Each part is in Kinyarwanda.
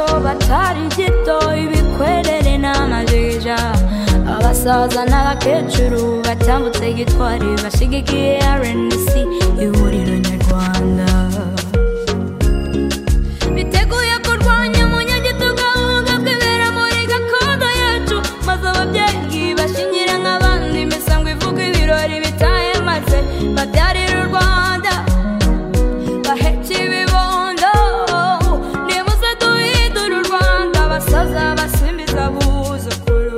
atari gito ibikwerere n'amajija abasaza n'abakecuru batambutse gitwari bashigikiye rnc ihuriro nyarwanda biteguye kurwanya umunyagitugu ahubwo twibera muri gakondo yacu maze ababyeyi bashingire nk'abandi imisango ivuga ibirori bitaye maze babyarira u rwanda baheke ibibondo nimuze duhindure u rwanda abasaza basimbiza abuzukuru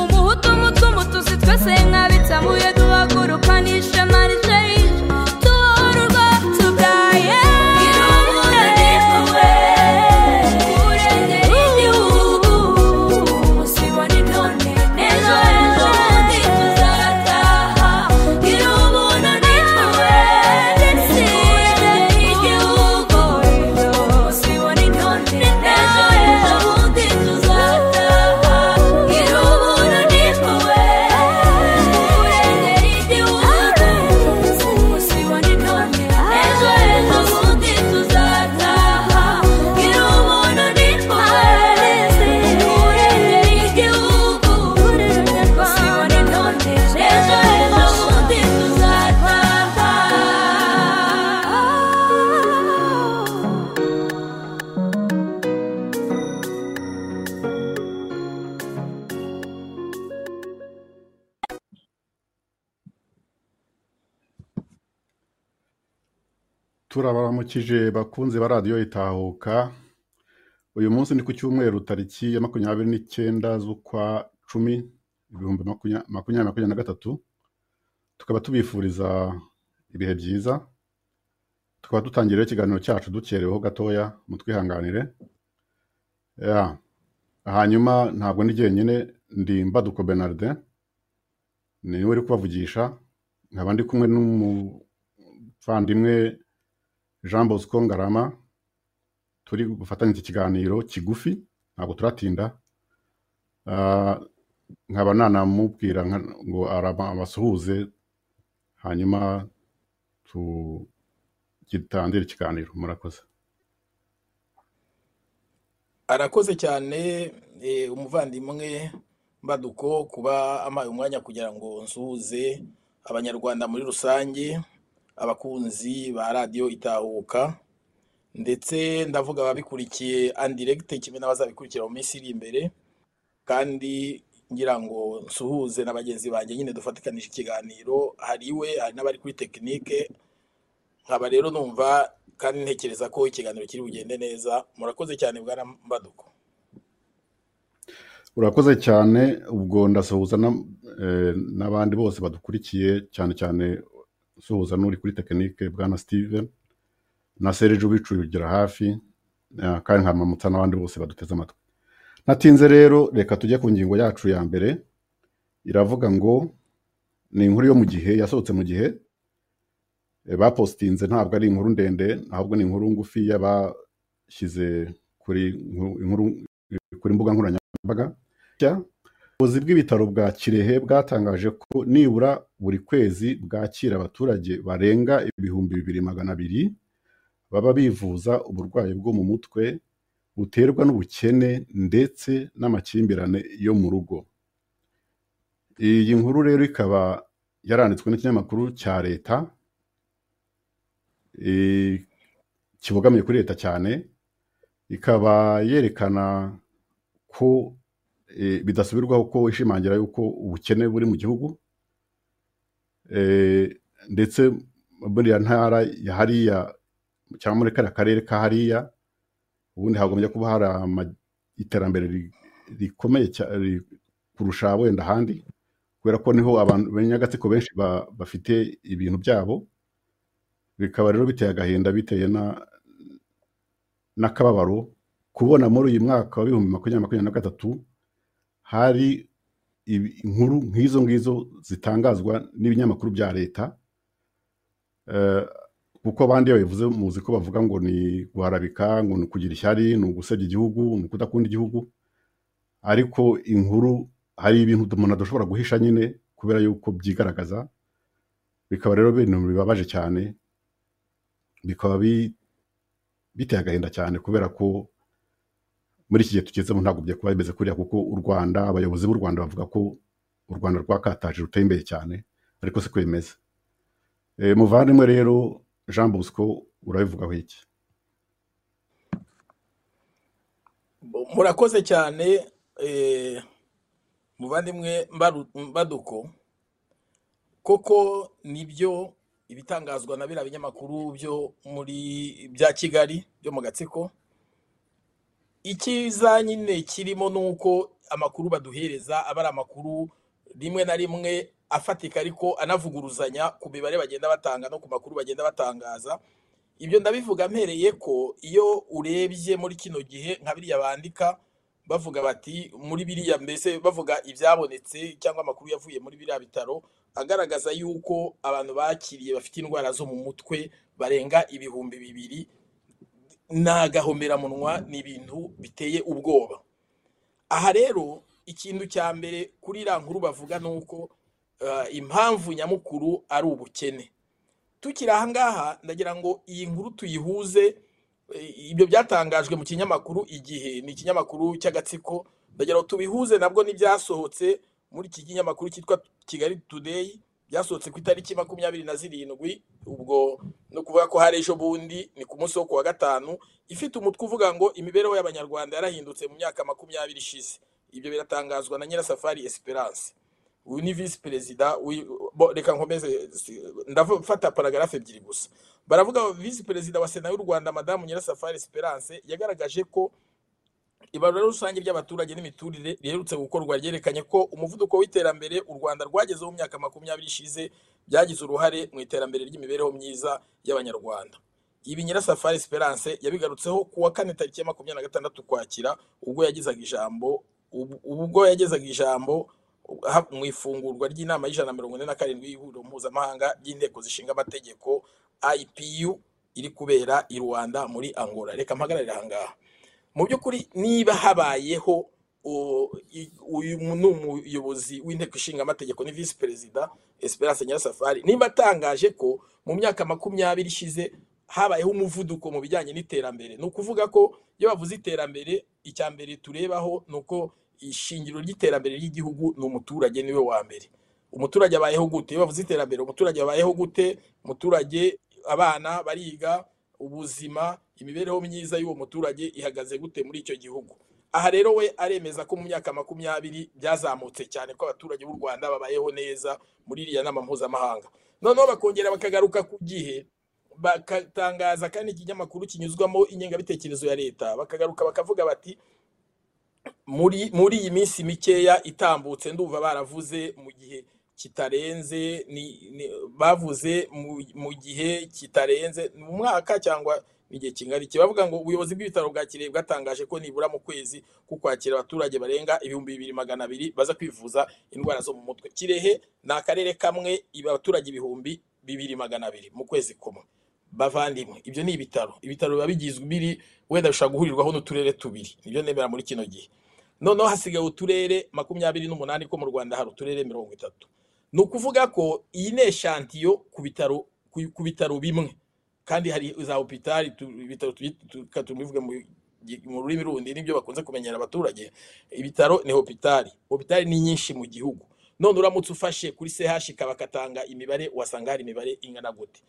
umuhutu umutu umutusi twese nk'abitamuye duhaguruka n'ishema rishehishe duhore urwa tubyaye irubure n'impuhwe urengera igihugu usibona intone n'ejo hejo undi tuzataha irubure n'impuhwe urengera igihugu usibona intone n'ejo hejo undi tuzataha irubure n'impuhwe urengera igihugu usibona intone n'ejo hejo undi tuzataha irubure n'impuhwe urengera igihugu usibona intone n'ejo hejo undi tuzataha turabaramukije bakunze ba radiyo itahuka uyu munsi ni ku cyumweru tariki ya makumyabiri n'icyenda z'ukwa cumi ibihumbi makumya- makumyabiri makumyabiri na gatatu tukaba tubifuriza ibihe byiza tukaba dutangira rero ikiganiro cyacu dukereweho gatoya mutwihanganire Ya. hanyuma ntabwo ni jyenyine ndi mbaduko benardin niwe uri kubavugisha nkaba ndi kumwe n'umuvandimwe Jean Bosco Ngarama turi gufatanya iki kiganiro kigufi ntabwo turatinda Ah, nkaba nanamubwira nka- ngo araba- abasuhuze hanyuma tugitangire ikiganiro murakoze arakoze cyane eh, umuvandimwe mbaduko kuba ampaye umwanya kugira ngo nsuhuze abanyarwanda muri rusange abakunzi ba radiyo itahuka ndetse ndavuga ababikurikiye andiregite kimwe n'abazabikurikira mu minsi iri imbere kandi ngira ngo nsuhuze na bagenzi banjye nyine dufatikanije ikiganiro hari iwe hari n'abari kuri tekinike nkaba rero numva kandi ntekereza ko ikiganiro kiri bugende neza murakoze cyane bwana mbaduko urakoze cyane ubwo ndasuhuza na- eh, n'abandi bose badukurikiye cyane cyane suhuza n'uri kuri tekinike bwana Steven na Serge ubicugira hafi eh, kandi nkamamutsa n'abandi bose baduteze amatwi Natinze rero reka tujye ku ngingo yacu ya mbere iravuga ngo ni inkuru yo mu gihe yasohotse mu gihe eh, bapositinze ntabwo ari inkuru ndende ahubwo ni inkuru ngufi y'abashyize kuri inkuru inkuru- kuri mbuga nkoranyambaga Nshya, ubuyobozi bw'ibitaro bwa kirehe bwatangaje ko nibura buri kwezi bwakira abaturage barenga ibihumbi bibiri magana abiri baba bivuza uburwayi bwo mu mutwe buterwa n'ubukene ndetse n'amakimbirane yo mu rugo iyi nkuru rero ikaba yaranditswe n'ikinyamakuru cya leta eh, kibogamiye kuri leta cyane ikaba yerekana ko eh, bidasubirwaho ko ishimangira yuko ubukene buri mu gihugu eh, ndetse buriya ntara ya hariya cyangwa muri kariya karere ka hariya ubundi hagombye kuba hari ama- iterambere ri- rikomeye cya- ri- kurusha wenda ahandi kubera ko niho abantu b'Inyagatsiko benshi ba- bafite ibintu byabo bikaba rero biteye agahinda bitewe na n'akababaro kubona muri uyu mwaka wa bihumbi makumyabiri makumyabiri na gatatu hari ibi- inkuru nk'izo ngizo zitangazwa n'ibinyamakuru bya leta eh, kuko abandi iyo babivuze muzi ko bavuga ngo ni guharabika ngo ni ukugira ishyari ni ugusebya igihugu ni ukudakunda igihugu ariko inkuru hari ibintu umuntu adashobora guhisha nyine kubera yuko byigaragaza bikaba rero ibintu bibabaje cyane bikaba bi- biteye agahinda cyane kubera ko muri iki gihe tugezemo ntabwo byakubaba bimeze kuriya kuko u rwanda abayobozi b'u rwanda bavuga ko u rwanda rwakataje ruteye imbere cyane ariko siko bimeze Eh, muvandimwe rero jean bosco urabivugaho iki murakoze cyane eh, muvandimwe Mbaru- Mbaduko koko nibyo ibitangazwa na biriya binyamakuru byo muri bya kigali byo mu gatsiko icyiza nyine kirimo ni uko amakuru baduhereza aba ari amakuru rimwe na rimwe afatika ariko anavuguruzanya ku mibare bagenda batanga no ku makuru bagenda batangaza ibyo ndabivuga mpereye ko iyo urebye muri kino gihe nka biriya bandika bavuga bati muri biriya mbese bavuga ibyabonetse cyangwa amakuru yavuye muri biriya bitaro agaragaza yuko abantu bakiriye bafite indwara zo mu mutwe barenga ibihumbi bibiri n'agahomeramunwa ni ibintu biteye ubwoba aha rero ikintu cya mbere kuri iriya nkuru bavuga ni uko eh, impamvu nyamukuru ari ubukene tukiri aha ngaha ndagira ngo iyi nkuru tuyihuze eh, ibyo byatangajwe mu kinyamakuru igihe ni ikinyamakuru cy'agatsiko ndagira ngo tubihuze nabwo n'ibyasohotse muri iki kinyamakuru cyitwa kigali today byasohotse ku itariki makumyabiri na zirindwi ubwo no kuvuga ko hari ejo bundi ni ku munsi wo ku wa gatanu ifite umutwe uvuga ngo imibereho y'abanyarwanda yarahindutse mu myaka makumyabiri ishize ibyo biratangazwa na nyirasafari esperance uyu ni visi perezida w'i- bo, reka nkomeze si- ndafata paragarafe ebyiri gusa baravuga visi perezida wa sena y'u rwanda madamu nyirasafari esperance yagaragaje ko ibarura rusange ry'abaturage n'imiturire riherutse gukorwa ryerekanye ko umuvuduko w'iterambere u rwanda rwagezeho mu myaka makumyabiri ishize byagize uruhare mu iterambere ry'imibereho myiza y'abanyarwanda ibi nyirasafari esperance yabigarutseho ku wa kane tariki ya makumyabiri na gatandatu ukwakira ubwo yagezaga ijambo ub- ubwo yagezaga ijambo ha- mu ifungurwa ry'inama y'ijana na mirongo ine na karindwi y'ihuriro mpuzamahanga ry'inteko zishinga amategeko ipu iri kubera i rwanda muri angola reka mpagararire aha ngaha mu by'ukuri niba habayeho u- i- uyu mu- ni umuyobozi w'inteko ishinga amategeko ni visi perezida esperance nyirasafari niba atangaje ko mu myaka makumyabiri ishize habayeho umuvuduko mu bijyanye n'iterambere ni ukuvuga ko iyo bavuze iterambere icya mbere turebaho ni uko ishingiro ry'iterambere ry'igihugu ni umuturage niwe wa mbere umuturage abayeho gute iyo bavuze iterambere umuturage abayeho gute umuturage abana bariga ubuzima imibereho myiza y'uwo muturage ihagaze gute muri icyo gihugu aha rero we aremeza ko mu myaka makumyabiri byazamutse cyane ko abaturage b'u rwanda babayeho neza muri iriya nama mpuzamahanga noneho bakongera bakagaruka ku gihe bakatangaza kandi ikinyamakuru kinyuzwamo ingengabitekerezo ya leta bakagaruka bakavuga bati muri muri iyi minsi mikeya itambutse ndumva baravuze mu gihe kitarenze ni, ni, bavuze mu, mu gihe kitarenze mu mwaka cyangwa igihe kingana iki bavuga ngo ubuyobozi bw'ibitaro bwa kirehe bwatangaje ko nibura mu kwezi ko kwakira abaturage barenga ibihumbi bibiri magana abiri baza kwivuza indwara zo mu mutwe kirehe ni akarere kamwe iba abaturage ibihumbi bibiri magana abiri mu kwezi kumwe bavandimwe ibyo ni ibitaro ibitaro biba bigizwe biri wenda bishobora guhurirwaho n'uturere tubiri nibyo nemera muri kino gihe noneho hasigaye uturere makumyabiri n'umunani ko mu rwanda hari uturere mirongo itatu ni ukuvuga ko iyi ni eshantiyo ku bitaro ku- ku bitaro bimwe kandi hari za hopitali tu- ibitaro tubyita- tu- reka tubivuge mu gi- mu rurimi rundi nibyo bakunze kumenyera abaturage ibitaro ni hopitali hopitali ni nyinshi mu gihugu none uramutse ufashe kuri chk bakatanga imibare wasanga hari imibare ingana gute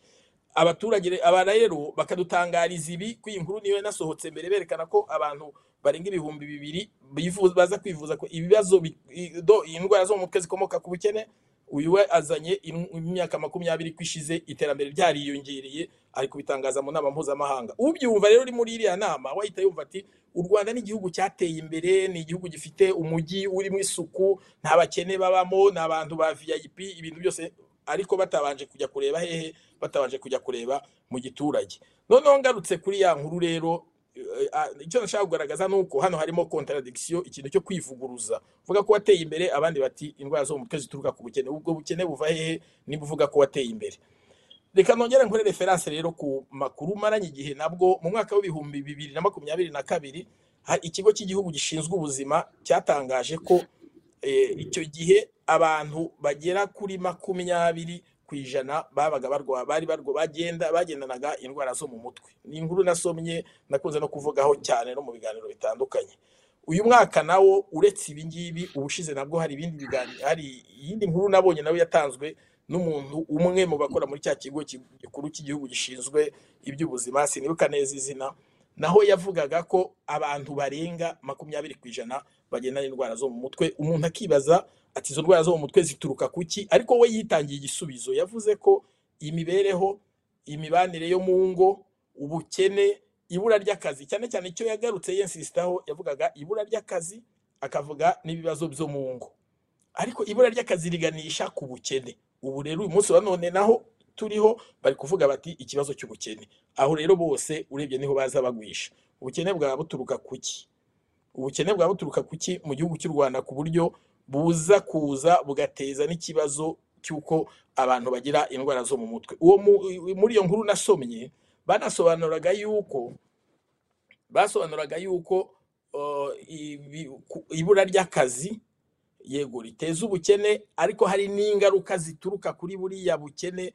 abaturage re- aba rero bakadutangariza ibi ko iyi nkuru niyo yanasohotse mbere berekana ko abantu barenga ibihumbi bibiri bifuza baza kwivuza ko ibibazo bi- i- do- indwara zo mu mutwe zikomoka ku bukene uyu we azanye in- imyaka makumyabiri ko ishize iterambere ryariyongereye ari kubitangaza mu nama mpuzamahanga ubyumva rero uri muri iriya nama wahita yumva ati u rwanda ni igihugu cyateye imbere ni igihugu gifite umujyi urimo isuku nta bakene babamo ni abantu ba vip ibintu byose ariko batabanje kujya kureba hehe batabanje kujya kureba mu giturage noneho ngarutse kuri ya nkuru rero eh, ah, icyo nashaka kugaragaza ni uko hano harimo contradiction ikintu cyo kwivuguruza uvuga ko wateye imbere abandi bati indwara zo mu mutwe zituruka ku bukene ubwo bukene buva hehe niba uvuga ko wateye imbere reka nongere nkore referanse rero ku makuru maranye igihe nabwo mu mwaka w'ibihumbi bibiri na makumyabiri na kabiri ha- ikigo cy'igihugu gishinzwe ubuzima cyatangaje ko eh, icyo gihe abantu bagera kuri makumyabiri ku ijana babaga barwa bari barwa bagenda bagendanaga indwara zo mu mutwe ni inkuru nasomye nakunze no kuvugaho cyane no mu biganiro bitandukanye uyu mwaka nawo uretse ibi ngibi ubushize nabwo hari ibindi biganiro hari iyindi nkuru nabonye nawe yatanzwe n'umuntu umwe mu bakora muri cya kigo ki- gikuru cy'igihugu gishinzwe iby'ubuzima sinibuka neza izina naho yavugaga ko abantu barenga makumyabiri ku ijana bagenda n'indwara zo mu mutwe umuntu akibaza ati izo ndwara zo mu mutwe zituruka ku ki ariko we yitangiye igisubizo yavuze ko imibereho imibanire yo mu ngo ubukene ibura ry'akazi cyane cyane icyo yagarutse yensisitaho yavugaga ibura ry'akazi akavuga n'ibibazo byo mu ngo ariko ibura ry'akazi riganisha ku bukene ubu rero uyu munsi wa none naho turiho bari kuvuga bati ikibazo cy'ubukene aho rero bose urebye niho baza bagwisha ubukene bwaba buturuka ku ki ubukene bwaba buturuka ku ki mu gihugu cy'u rwanda ku buryo buza kuza bugateza n'ikibazo cy'uko abantu bagira indwara zo mu mutwe uwo mu- muri iyo nkuru nasomye banasobanuraga yuko basobanuraga yuko uh, ibi- ku- ibura ry'akazi yego riteza ubukene ariko hari n'ingaruka zituruka kuri buriya bukene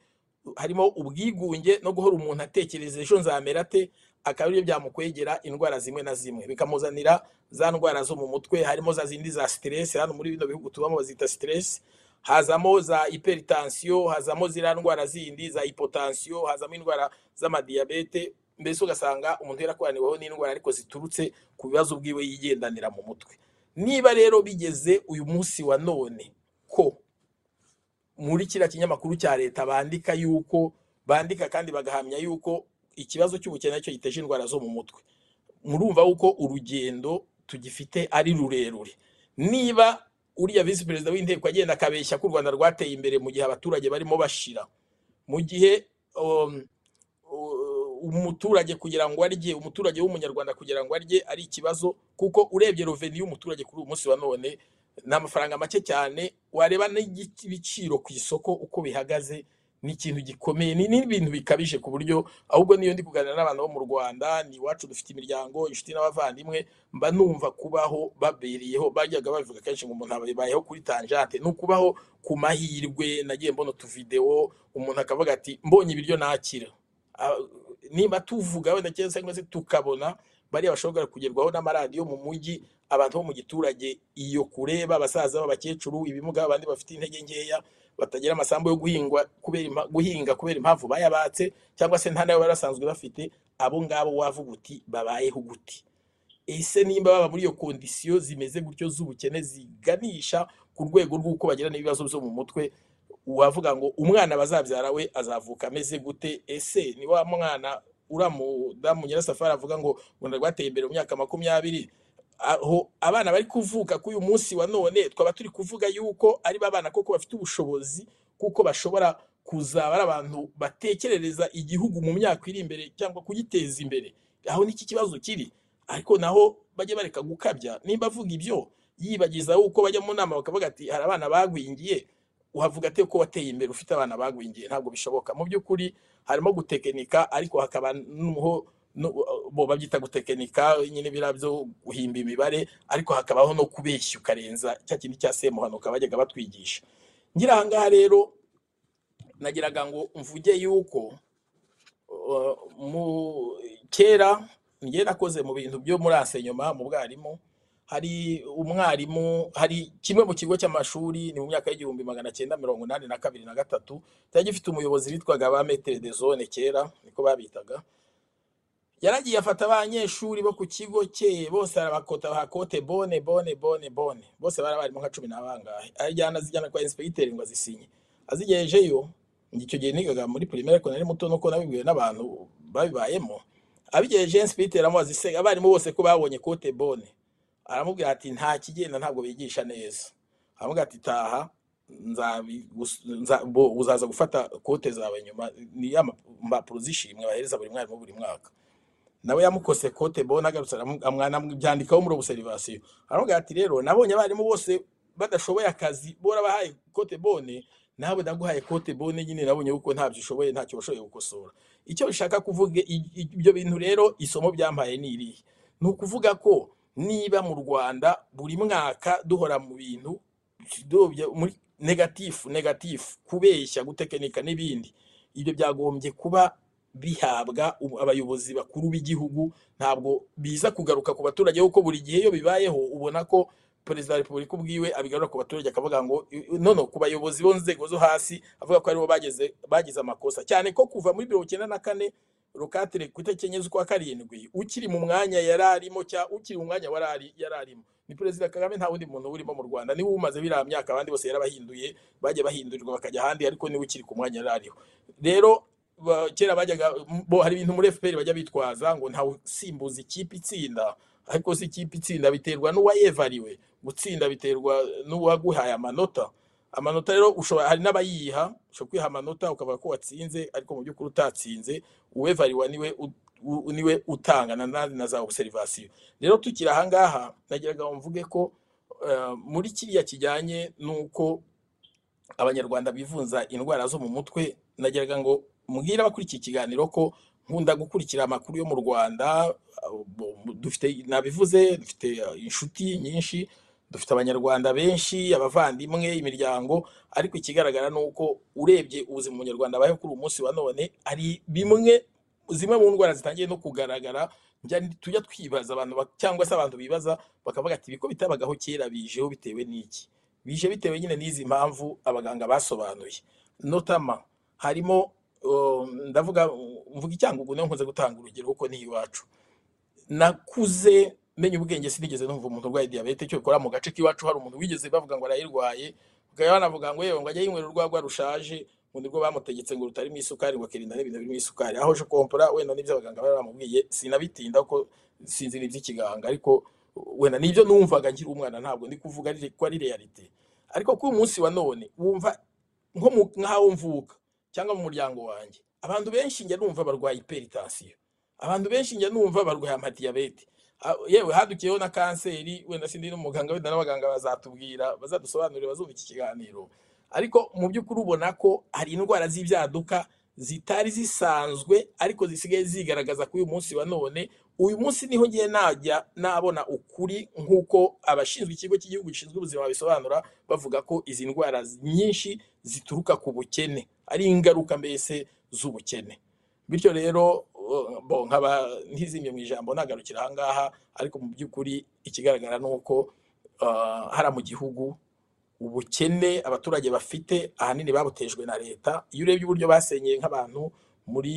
harimo ubwigunge no guhora umuntu atekereza ejo nzamera ate akaba aribyo byamukwegera indwara zimwe na zimwe bikamuzanira za ndwara zo mu mutwe harimo za zindi za siteresi hano muri bino bihugu tubamo bazita siteresi hazamo za hypertension hazamo ziriya ndwara zindi za hypotension hazamo indwara z'amadiyabete mbese ugasanga umuntu yarakoraniweho n'indwara ariko ziturutse ku bibazo bwiwe yigendanira mu mutwe niba rero bigeze uyu munsi wa none ko muri kiriya kinyamakuru cya leta bandika yuko bandika kandi bagahamya yuko ikibazo cy'ubukene aricyo giteje indwara zo mu mutwe murumva yuko urugendo tugifite ari rurerure niba uriya visi perezida w'inteko agenda akabeshya ko u rwanda rwateye imbere mu gihe abaturage barimo bashira mu gihe um, u- umuturage kugira ngo arye umuturage w'umunyarwanda kugira ngo arye ari ikibazo kuko urebye roveni y'umuturage kuri uyu munsi wa none ni amafaranga make cyane wareba n'ibiciro ku isoko uko bihagaze ni ikintu gikomeye ni n'ibintu bikabije ku buryo ahubwo niyo ndi kuganira n'abantu bo mu rwanda ni iwacu dufite imiryango inshuti n'abavandimwe mba numva kubaho babereyeho bajyaga babivuga kenshi ngo umuntu abayeho kuri tanjante ni ukubaho ku mahirwe nagiye mbona utuvidewo umuntu akavuga ati mbonye ibiryo nakira Ah, nimba tuvuga wenda cyangwa se- cyangwa se tukabona bariya bashobora kugerwaho n'amaradiyo mu mujyi abantu bo mu giturage iyo kureba abasaza b'abakecuru ibimuga abandi bafite intege nkeya batagira amasambu yo guhingwa kubera impa- guhinga kubera impamvu bayabatse cyangwa se nta nayo bari basanzwe bafite abo ngabo wavuga uti babayeho gute ese nimba baba muri iyo kondisiyo zimeze gutyo z'ubukene ziganisha ku rwego rw'uko bagira n'ibibazo byo mu mutwe wavuga ngo umwana bazabyara we azavuka ameze gute ese ni wa mwana uriya mudamu nyirasafari avuga ngo rwanda rwateye imbere mu myaka makumyabiri aho abana bari kuvuka kuri uyu munsi wa none twaba turi kuvuga yuko ari ba bana koko bafite ubushobozi kuko bashobora kuzaba ari abantu batekerereza igihugu mu myaka iri imbere cyangwa kugiteza imbere aho niki kibazo kiri ariko naho bajye bareka gukabya nimba avuga ibyo yibagiza uko bajya mu nama bakavuga ati hari abana bagwingiye uhavuga ate ko wateye imbere ufite abana bagwingiye ntabwo bishoboka mu by'ukuri harimo gutekinika ariko hakaba n'umuho no- bo babyita gutekinika nyine biriya byo guhimba imibare ariko hakabaho no kubeshya ukarenza cya kindi cya semuhanuka bajyaga batwigisha ngira aha ngaha rero nagiraga ngo mvuge yuko uh, mu kera njye nakoze mu bintu byo muri asenyoma mu bwarimu hari umwarimu hari kimwe mu kigo cy'amashuri ni mu myaka y'igihumbi magana cyenda mirongo inani na kabiri na gatatu cyari gifite umuyobozi witwaga ba metere de zone kera niko babitaga yaragiye afata abanyeshuri bo ku kigo cye bose arabakota bahakote bone bone bone bone bose bari abarimo nka cumi n'abangahe ajyana azijyana kwa ensipegiteri ngo azisinye azigejeyo njye icyo gihe nigaga muri primaire ariko nari muto nuko nabibwiwe n'abantu babibayemo abigejeje ensipegiteri amubaza ise abarimu bose ko babonye kote bone aramubwira ati nta kigenda ntabwo bigisha neza aramubwira ati taha nzabigus- nza- bo- uzaza gufata kote zawe nyuma ni ya ma- mpapuro z'ishimwe bahereza buri mwarimu buri mwaka nawe yamukose kote bona agarutse aramu- amwana byandikaho muri obuserivasiyo aravuga ati rero nabonye abarimu bose badashoboye akazi borabahaye kote bone nawe ndaguhaye kote bone nyine nabonye uko ntabyo ushoboye ntacyo washoboye gukosora icyo bishaka kuvuga i- i- ibyo bintu rero isomo byampaye ni irihe ni ukuvuga ko niba mu rwanda buri mwaka duhora mu bintu dubya muri negatifu negatifu kubeshya gutekinika n'ibindi ibyo byagombye kuba bihabwa u- abayobozi bakuru b'igihugu ntabwo biza kugaruka ku baturage kuko buri gihe iyo bibayeho ubona ko perezida wa repubulika ubwiwe abigarura ku baturage akavuga ngo none ku bayobozi bo nzego zo hasi avuga ko aribo bageze bagize amakosa cyane ko kuva muri mirongo icyenda na kane rokatire ku itariki enye z'ukwa karindwi ukiri mu mwanya yari arimo cyangwa ukiri mu mwanya wari ari- yari arimo ni perezida kagame nta wundi muntu urimo mu rwanda niwe umaze biriya myaka abandi bose yarabahinduye bagiye bahindurirwa bakajya ahandi ariko niwe ukiri ku mwanya yari ariho rero ba- kera bajyaga bo hari ibintu muri FPR bajya bitwaza ngo ntawe usimbuza ikipe itsinda ariko si ikipe itsinda biterwa n'uwayevariwe gutsinda biterwa n'uwaguhaye amanota amanota rero ushobora hari n'abayiha ushobora kwiha amanota ukavuga ko watsinze ariko mu by'ukuri utatsinze uwevariwa niwe u- u- niwe utanga na na, na za observation rero tukiri aha ngaha nagiraga ngo mvuge ko eh, muri kiriya kijyanye n'uko abanyarwanda bivunza indwara zo mu mutwe nagiraga ngo mbwira abakurikiye ikiganiro ko nkunda gukurikira amakuru yo mu rwanda abo- bo- dufite nabivuze dufite eh, inshuti nyinshi dufite abanyarwanda benshi abavandimwe imiryango ariko ikigaragara ni uko urebye ubuzima umunyarwanda abayeho kuri uyu munsi wa none hari bimwe zimwe mu ndwara zitangiye no kugaragara njya- tujya twibaza abantu ba- cyangwa se abantu bibaza bakavuga ati ibiko bitabagaho kera bijeho bitewe n'iki bije bitewe nyine n'izi mpamvu abaganga basobanuye notama harimo um, ndavuga mvuga icyangugu niyo nkunze gutanga urugero kuko ni iwacu nakuze menya ubwenge sinigeze numva umuntu urwaye diyabete cyo bikora mu gace k'iwacu hari umuntu wigeze bavuga ngo arayirwaye bakaba banavuga ngo yewe ngo ajye yinywera urwagwa rushaje ngo nibwo bamutegetse ngo rutarimo isukari ngo akirinda n'ibintu birimo isukari aho je kompora wenda n'ibyo abaganga bari bamubwiye sinabitinda ko sinzi n'iby'ikiganga ariko wenda nibyo numvaga nkiri umwana ntabwo ndi kuvuga ari- ko ari realite ariko kuri uyu munsi wa none wumva nko mu- nk'aho mvuka cyangwa mu muryango wanjye abantu benshi njya numva barwaye hypertension abantu benshi njya numva barwaye amadiyabete Ah, yewe hadukiyeho na kanseri wenda sindi n'umuganga wenda n'abaganga bazatubwira bazadusobanurira bazumva iki kiganiro ariko mu by'ukuri ubona ko hari indwara z'ibyaduka zitari zisanzwe ariko zisigaye zigaragaza kuri uyu munsi wa none uyu munsi niho ngiye najya nabona ukuri nk'uko abashinzwe ikigo cy'igihugu gishinzwe ubuzima babisobanura bavuga ko izi ndwara nyinshi zituruka ku bukene ari ingaruka mbese z'ubukene bityo rero uh, bo nkaba ntizimye mu ijambo nagarukira aha ngaha ariko mu by'ukuri ikigaragara ni uko uh, hariya mu gihugu ubukene abaturage bafite ahanini babutejwe na leta iyo urebye uburyo basenyeye nk'abantu muri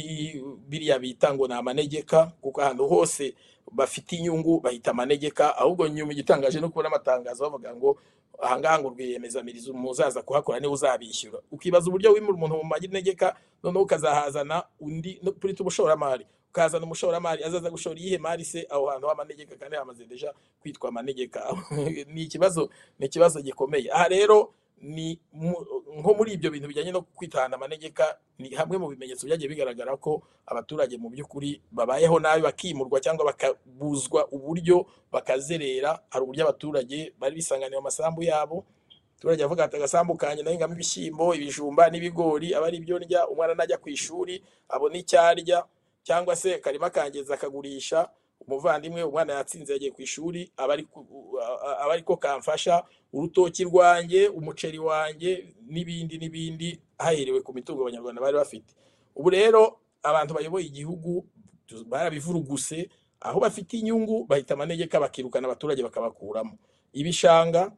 biriya bita ngo ni amanegeka kuko ahantu hose bafite inyungu bahita amanegeka ahubwo nyuma igitangaje no kubona amatangazo bavuga ngo ahangaha ngo rwiyemezamiriza umuzaza kuhakora niwe uzabishyura ukibaza uburyo wimura umuntu mu manegeka noneho ukazahazana undi no kuri umushoramari ukazana umushoramari azaza gushora iyihe mari se aho hantu h'amanegeka kandi hamaze deja kwitwa amanegeka ni ikibazo ni ikibazo gikomeye aha rero ni mu- nko muri ibyo bintu bijyanye no kwitahana amanegeka ni hamwe mu bimenyetso byagiye bigaragara ko abaturage mu by'ukuri babayeho nabi bakimurwa cyangwa bakabuzwa uburyo bakazerera hari uburyo abaturage bari bisanganiye mu masambu yabo abaturage bavuga ati agasambu kanjye nahingamo ibishyimbo ibijumba n'ibigori aba ari ibyo ndya umwana najya ku ishuri abona icyo arya cyangwa se akarima kangiza akagurisha umuvandimwe umwana yatsinze yagiye ku ishuri aba ari ku- a- aba ari ko kamfasha urutoki rwanjye umuceri wanjye n'ibindi n'ibindi haherewe ku mitungo abanyarwanda bari bafite ubu rero abantu bayoboye igihugu barabivuruguse aho bafite inyungu bahita amanegeka bakirukana abaturage bakabakuramo ibishanga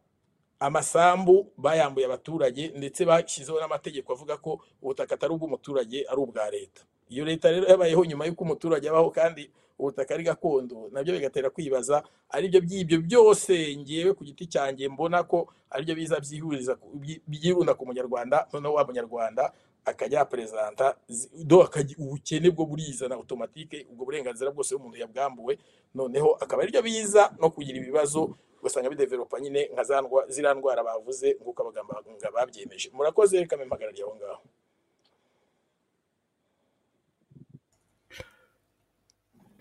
amasambu bayambuye abaturage ndetse bashyizeho n'amategeko avuga ko ubutaka atari ubw'umuturage ari ubwa leta iyo leta rero yabayeho nyuma y'uko umuturage abaho kandi ubutaka ari gakondo nabyo bigatera kwibaza aribyo by'ibyo byose ngewe ku giti cyanjye mbona ko aribyo biza byihuriza ku- byi- byirunda ku munyarwanda noneho wa munyarwanda akajya yaperezanta zi- do akagira ubukene bwo burizana otomatike ubwo burenganzira bwose bw'umuntu yabwambuwe noneho akaba aribyo biza no kugira ibibazo ugasanga bidevelopa nyine nka za ndwa- ziriya ndwara bavuze nk'uko abaganga babyemeje murakoze reka mpagarariye aho ngaho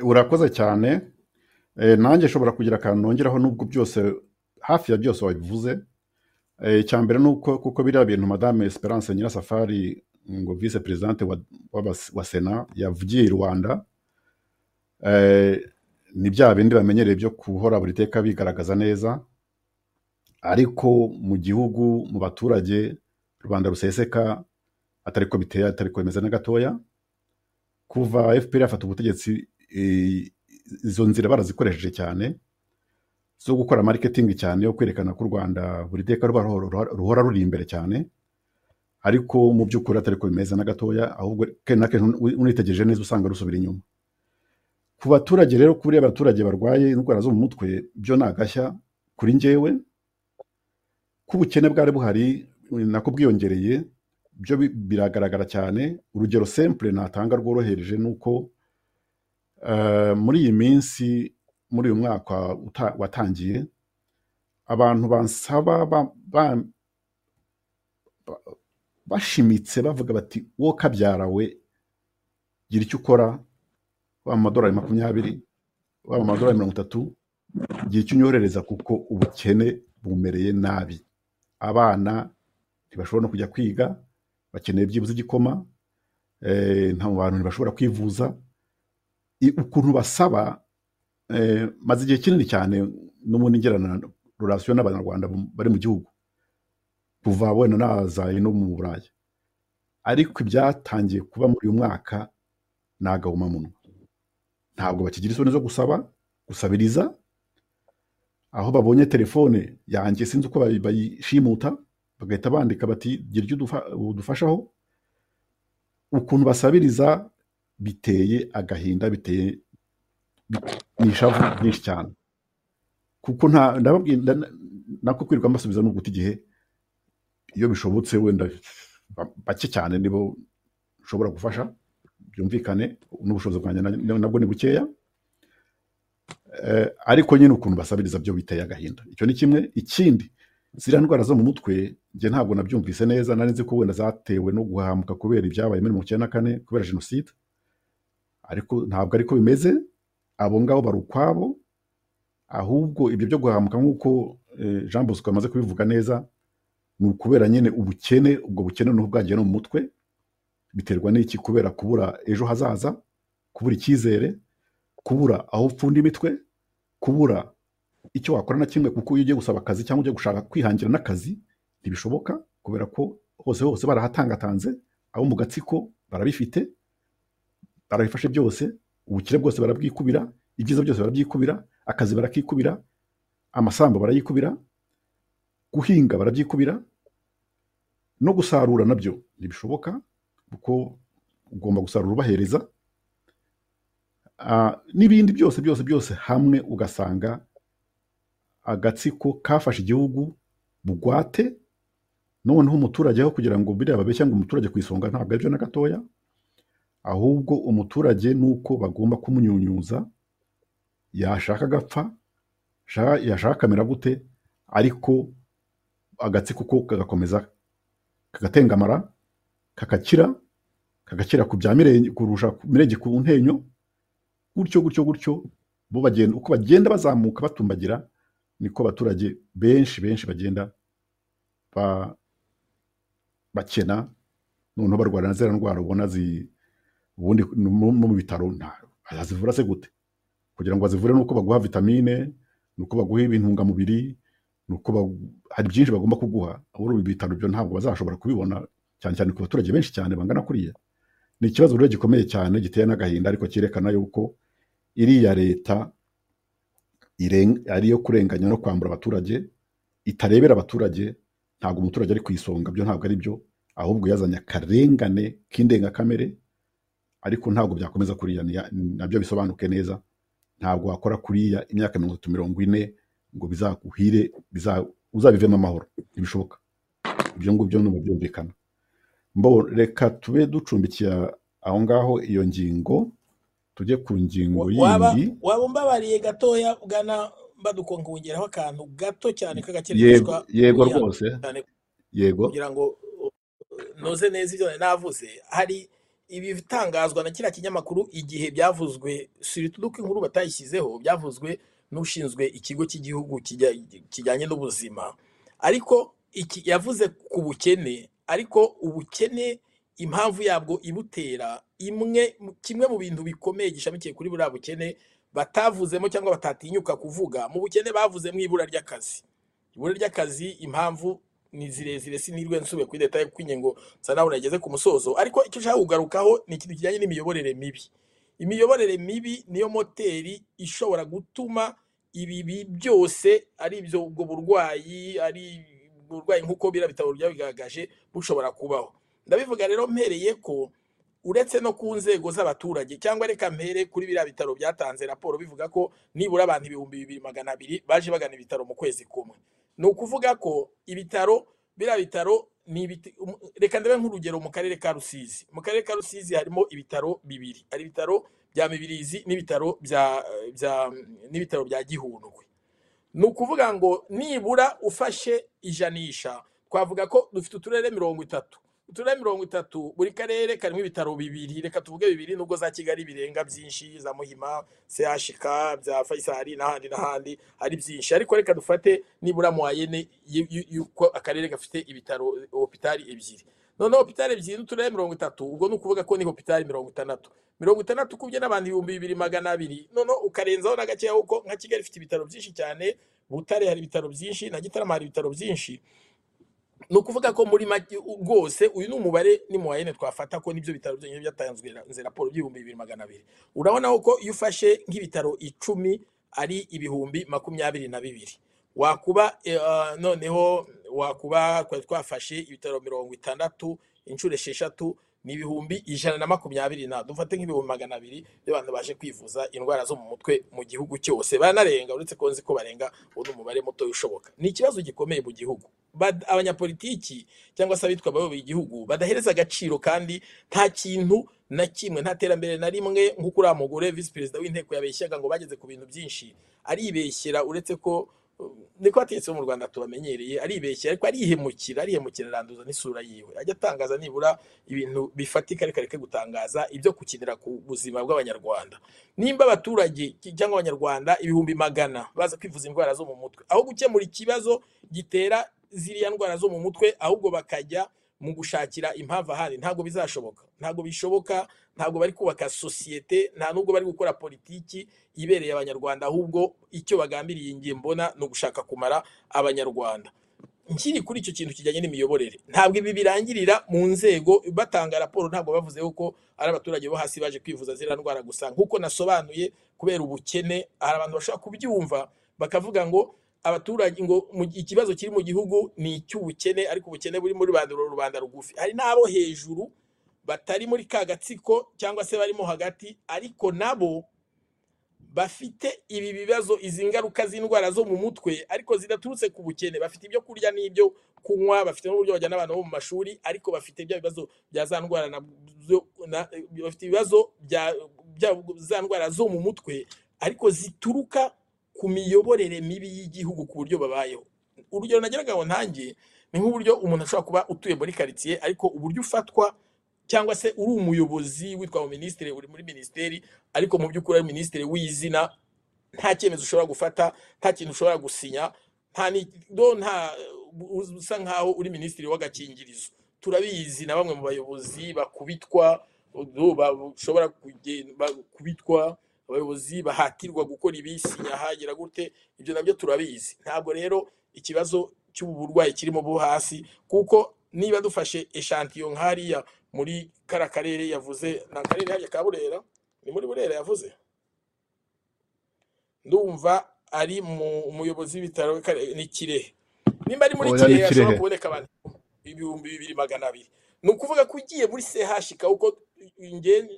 urakoze cyane Eh, nanjye nshobora kugira akantu nongeraho n'ubwo byose hafi ya byose wabivuze Eh, icya mbere ni uko kuko biriya bintu madame esperance nyirasafari ngo vice perezidante wa, w'abas- wa sena yavugiye i rwanda eh, ni bya bindi bamenyereye byo guhora buri teka bigaragaza neza ariko mu gihugu mu baturage rubanda ruseseka atari ko biteye atari ko bimeze na gatoya kuva fpr yafata ubutegetsi eh, izo nzira barazikoresheje cyane zo gukora mariketingi cyane yo kwerekana ko u rwanda buri teka ruba ruhora- ruhora- ruhora ruri imbere cyane ariko mu by'ukuri atari ko bimeze na gatoya ahubwo kenshi na kenshi uni- unitegereje neza usanga rusubira inyuma ku baturage rero kuri abaturage barwaye indwara zo mu mutwe byo ni agashya kuri njyewe ko ubukene bwari buhari nako bwiyongereye byo bi- biragaragara cyane urugero simple natanga rworohereje ni uko eh, muri iyi minsi muri uyu mwaka uta- watangiye abantu bansaba ba- ba- bashimitse bavuga bati wowe kabyarawe gira icyo ukora waba amadolari makumyabiri waba amadolari mirongo itatu gira icyo unyoherereza kuko ubukene bumereye nabi abana ntibashobora no kujya kwiga bakeneye byibuze igikoma eh, nta bantu ntibashobora kwivuza I- ukuntu basaba eh, maze igihe kinini cyane n'ubundi ngirana rurasiyo n'abanyarwanda bu- bari mu gihugu kuva wenda nazaye no mu burayi ariko ibyatangiye kuba muri uyu mwaka ni agahomamunwa ntabwo bakigira isoni zo gusaba gusabiriza aho babonye telefone yanjye sinzi uko bayi- bayishimuta bagahita bandika bati gira icyo udufa- udufashaho ukuntu basabiriza biteye agahinda biteye ni ishavu ryinshi cyane kuko nta ndababwira nda- nako kwirirwa mbasubiza ni uguta igihe iyo bishobotse wenda ba- bake cyane nibo ushobora gufasha byumvikane n'ubushobozi bwanjye na- nabwo ni bukeya Eh, ariko nyine ukuntu basabiriza byo biteye agahinda icyo ni kimwe ikindi ziriya ndwara zo mu mutwe njye ntabwo nabyumvise neza nari nzi ko wenda zatewe no guhamuka kubera ibyabaye muri mirongo icyenda na kane kubera jenoside ariko ntabwo ariko bimeze abo ngabo bari ukwabo ahubwo ibyo byo guhamuka nk'uko eh, jean bosco amaze kubivuga neza ni ukubera nyine ubukene ubwo bukene n'ubu bwagiye no mu mutwe biterwa n'iki kubera kubura ejo hazaza kubura icyizere kubura aho upfunda imitwe kubura icyo wakora na kimwe kuko iyo ugiye gusaba akazi cyangwa ugiye gushaka kwihangira n'akazi ntibishoboka kubera ko hose hose barahatangatanze abo mu gatsiko barabifite barabifashe byose ubukire bwose barabwikubira ibyiza byose barabyikubira akazi barakikubira amasambu barayikubira guhinga barabyikubira no gusarura nabyo ntibishoboka kuko ugomba gusarura ubahereza Ah, n'ibindi byose byose byose hamwe ugasanga agatsiko kafashe igihugu bugwate noneho umuturage aho kugira ngo biriya babeshya ngo umuturage ku isonga ntabwo aribyo na gatoya ahubwo umuturage nuko bagomba kumunyunyuza yashaka agapfa sha- yashaka akamera gute ariko agatsiko ko kagakomeza kagatengamara kakakira kakakira ku bya mirenge kurusha ku- mirenge ku ntenyo gutyo gutyo gutyo bo bagenda uko bagenda bazamuka batumbagira niko abaturage benshi benshi bagenda ba- bakena noneho barwara na ziriya ndwara ubona zi- ubundi mu mu bitaro nta- bazivura se gute kugira ngo bazivure ni uko baguha vitamine ni uko baguha intungamubiri ni uko bagu- hari byinshi bagomba kuguha abura ibi bitaro byo ntabwo bazashobora kubibona cyane cyane ku baturage benshi cyane bangana kuriya ni ikibazo rero gikomeye cyane giteye n'agahinda ariko cyerekana yuko iriya leta iren- ari iyo kurenganya no kwambura abaturage itarebera abaturage ntabwo umuturage ari ku isonga byo ntabwo ari byo ahubwo yazanye akarengane k'indengakamere ariko ntabwo byakomeza kuriya niya- nabyo bisobanuke neza ntabwo wakora kuriya imyaka mirongo itatu mirongo ine ngo bizaguhire biza- uzabivemo amahoro ntibishoboka ibyo ngibyo ni umubyumvikana mbo reka tube ducumbikira aho ngaho iyo ngingo tujye ku ngingo Wa- waba yindi waba umbabariye gatoya bwana Baduko nkongeraho akantu gato cyane yego k'agakerebeshwa yego wihangane rwose cyane yego kugira ngo noze neza ibyo nari navuze hari ibitangazwa na kiriya kinyamakuru igihe byavuzwe surtout ko inkuru batayishyizeho byavuzwe n'ushinzwe ikigo cy'igihugu kijya- kijyanye n'ubuzima ariko iki yavuze ku bukene ariko ubukene impamvu yabwo ibutera imwe mu- kimwe mu bintu bikomeye gishamikiye kuri buriya bukene batavuzemo cyangwa batatinyuka kuvuga mu bukene bavuzemo ibura ry'akazi ibura ry'akazi impamvu ni zirezire sinirwe nsube kuri leta kuko ingingo nsanabona yageze ku musozo ariko icyo ushaka kugarukaho ni ikintu kijyanye n'imiyoborere mibi imiyoborere mibi niyo moteri ishobora gutuma ibibi byose ari ibyo ubwo burwayi ari uburwayi nk'uko biriya bitabo byabigaragaje bushobora kubaho ndabivuga rero mpereye ko uretse no ku nzego z'abaturage cyangwa reka mpere kuri biriya bitaro byatanze raporo bivuga ko nibura abantu ibihumbi bibiri magana abiri baje bagana ibitaro mu kwezi kumwe ni ukuvuga ko ibitaro biriya bitaro ni ibiti- um- reka ndabe nk'urugero mu karere ka rusizi mu karere ka rusizi harimo ibitaro bibiri hari ibitaro bya mibirizi n'ibitaro bya bya n'ibitaro bya gihundwe ni ukuvuga ngo nibura ufashe ijanisha twavuga ko dufite uturere mirongo itatu uturere mirongo itatu buri karere karimo ibitaro bibiri reka tuvuge bibiri nubwo za kigali birenga byinshi za muhima chk bya faisal n'ahandi n'ahandi ari byinshi ariko reka dufate nibura muwayene y'uko akarere gafite ibitaro hopitali ebyiri noneho hopitali ebyiri n'uturere mirongo itatu ubwo ni ukuvuga ko ni hopitali mirongo itandatu mirongo itandatu ukubye n'abantu ibihumbi bibiri magana abiri noneho ukarenzaho na gakeya kuko nka kigali ifite ibitaro byinshi cyane butare hari ibitaro byinshi na gitarama hari ibitaro byinshi ni ukuvuga ko muri make rwose uyu ni umubare ni mu wayene twafata ko n'ibyo bitaro byonyine byatanzwe na- nze raporo by'ibihumbi bibiri magana abiri urabona ko iyo ufashe nk'ibitaro icumi ari ibihumbi makumyabiri na bibiri wakuba eh, ah, noneho wakuba twari twafashe ibitaro mirongo itandatu inshuro esheshatu ni ibihumbi ijana na makumyabiri na dufate nk'ibihumbi magana abiri by'abantu baje kwivuza indwara zo mu mutwe mu gihugu cyose baranarenga uretse ko nzi ko barenga uwo ni umubare muto ushoboka ni ikibazo gikomeye mu gihugu Bad- abanyapolitiki cyangwa se abitwa abayoboye igihugu badahereza agaciro kandi nta kintu na kimwe nta terambere na rimwe nk'uko uriya mugore visi perezida w'inteko yabeshyaga ngo bageze ku bintu byinshi aribeshyera uretse ko uh, niko abategetsi bo mu rwanda tubamenyereye aribeshyera ariko arihemukira arihemukira aranduza n'isura yiwe ajya atangaza nibura ibintu bifatika ariko areke gutangaza ibyo gukinira ku buzima bw'abanyarwanda nimba abaturage cyangwa abanyarwanda ibihumbi magana baza kwivuza indwara zo mu mutwe aho gukemura ikibazo gitera ziriya ndwara zo mu mutwe ahubwo bakajya mu gushakira impamvu ahandi ntabwo bizashoboka ntabwo bishoboka ntabwo bari kubaka sosiyete nta nubwo bari gukora politiki ibereye abanyarwanda ahubwo icyo bagambiriye ngiye mbona ni ugushaka kumara abanyarwanda nkiri kuri icyo kintu kijyanye n'imiyoborere ntabwo ibi birangirira mu nzego batanga raporo ntabwo bavuze ko ari abaturage bo hasi baje kwivuza ziriya ndwara gusa nk'uko nasobanuye kubera ubukene hari abantu bashobora kubyumva bakavuga ngo abaturage ngo mu- ikibazo kiri mu gihugu ni icy'ubukene ariko ubukene buri muri rubanda uru rubanda rugufi hari n'abo hejuru batari muri ka gatsiko cyangwa se barimo hagati ariko nabo bafite ibi bibazo izi ngaruka z'indwara zo mu mutwe ariko zidaturutse ku bukene bafite ibyo kurya n'ibyo kunywa bafite n'uburyo bajyana abana bo mu mashuri ariko bafite bya bibazo bya za ndwara na byo- na- bafite ibibazo bya bya- za ndwara zo mu mutwe ariko zituruka ku miyoborere mibi y'igihugu ku buryo babayeho urugero nageraga ngo ntange ni nk'uburyo umuntu ashobora kuba utuye muri karitsiye ariko uburyo ufatwa cyangwa se uri umuyobozi witwa minisitiri uri muri minisiteri ariko mu by'ukuri ari minisitiri w'izina nta cyemezo ushobora gufata nta kintu ushobora gusinya nta ni- do nta usa nkaho uri minisitiri w'agakingirizo turabizi na bamwe mu bayobozi bakubitwa do bashobora kuge- bakubitwa abayobozi bahatirwa gukora ibi sinya hagira gute ibyo nabyo turabizi ntabwo rero ikibazo cy'ubu burwayi kirimo bo hasi kuko niba dufashe eshantiyo nk'hariya muri kara karere yavuze ni akarere hariya ka burera ni muri burera yavuze ndumva ari mu- umuyobozi w'ibitaro w'Akarere- ni kirehe nimba ari muri Oya, ni kirehe hashobora Kirehe. kuboneka abantu ibihumbi bibiri magana abiri ni ukuvuga ko ugiye muri sehashika uko nge-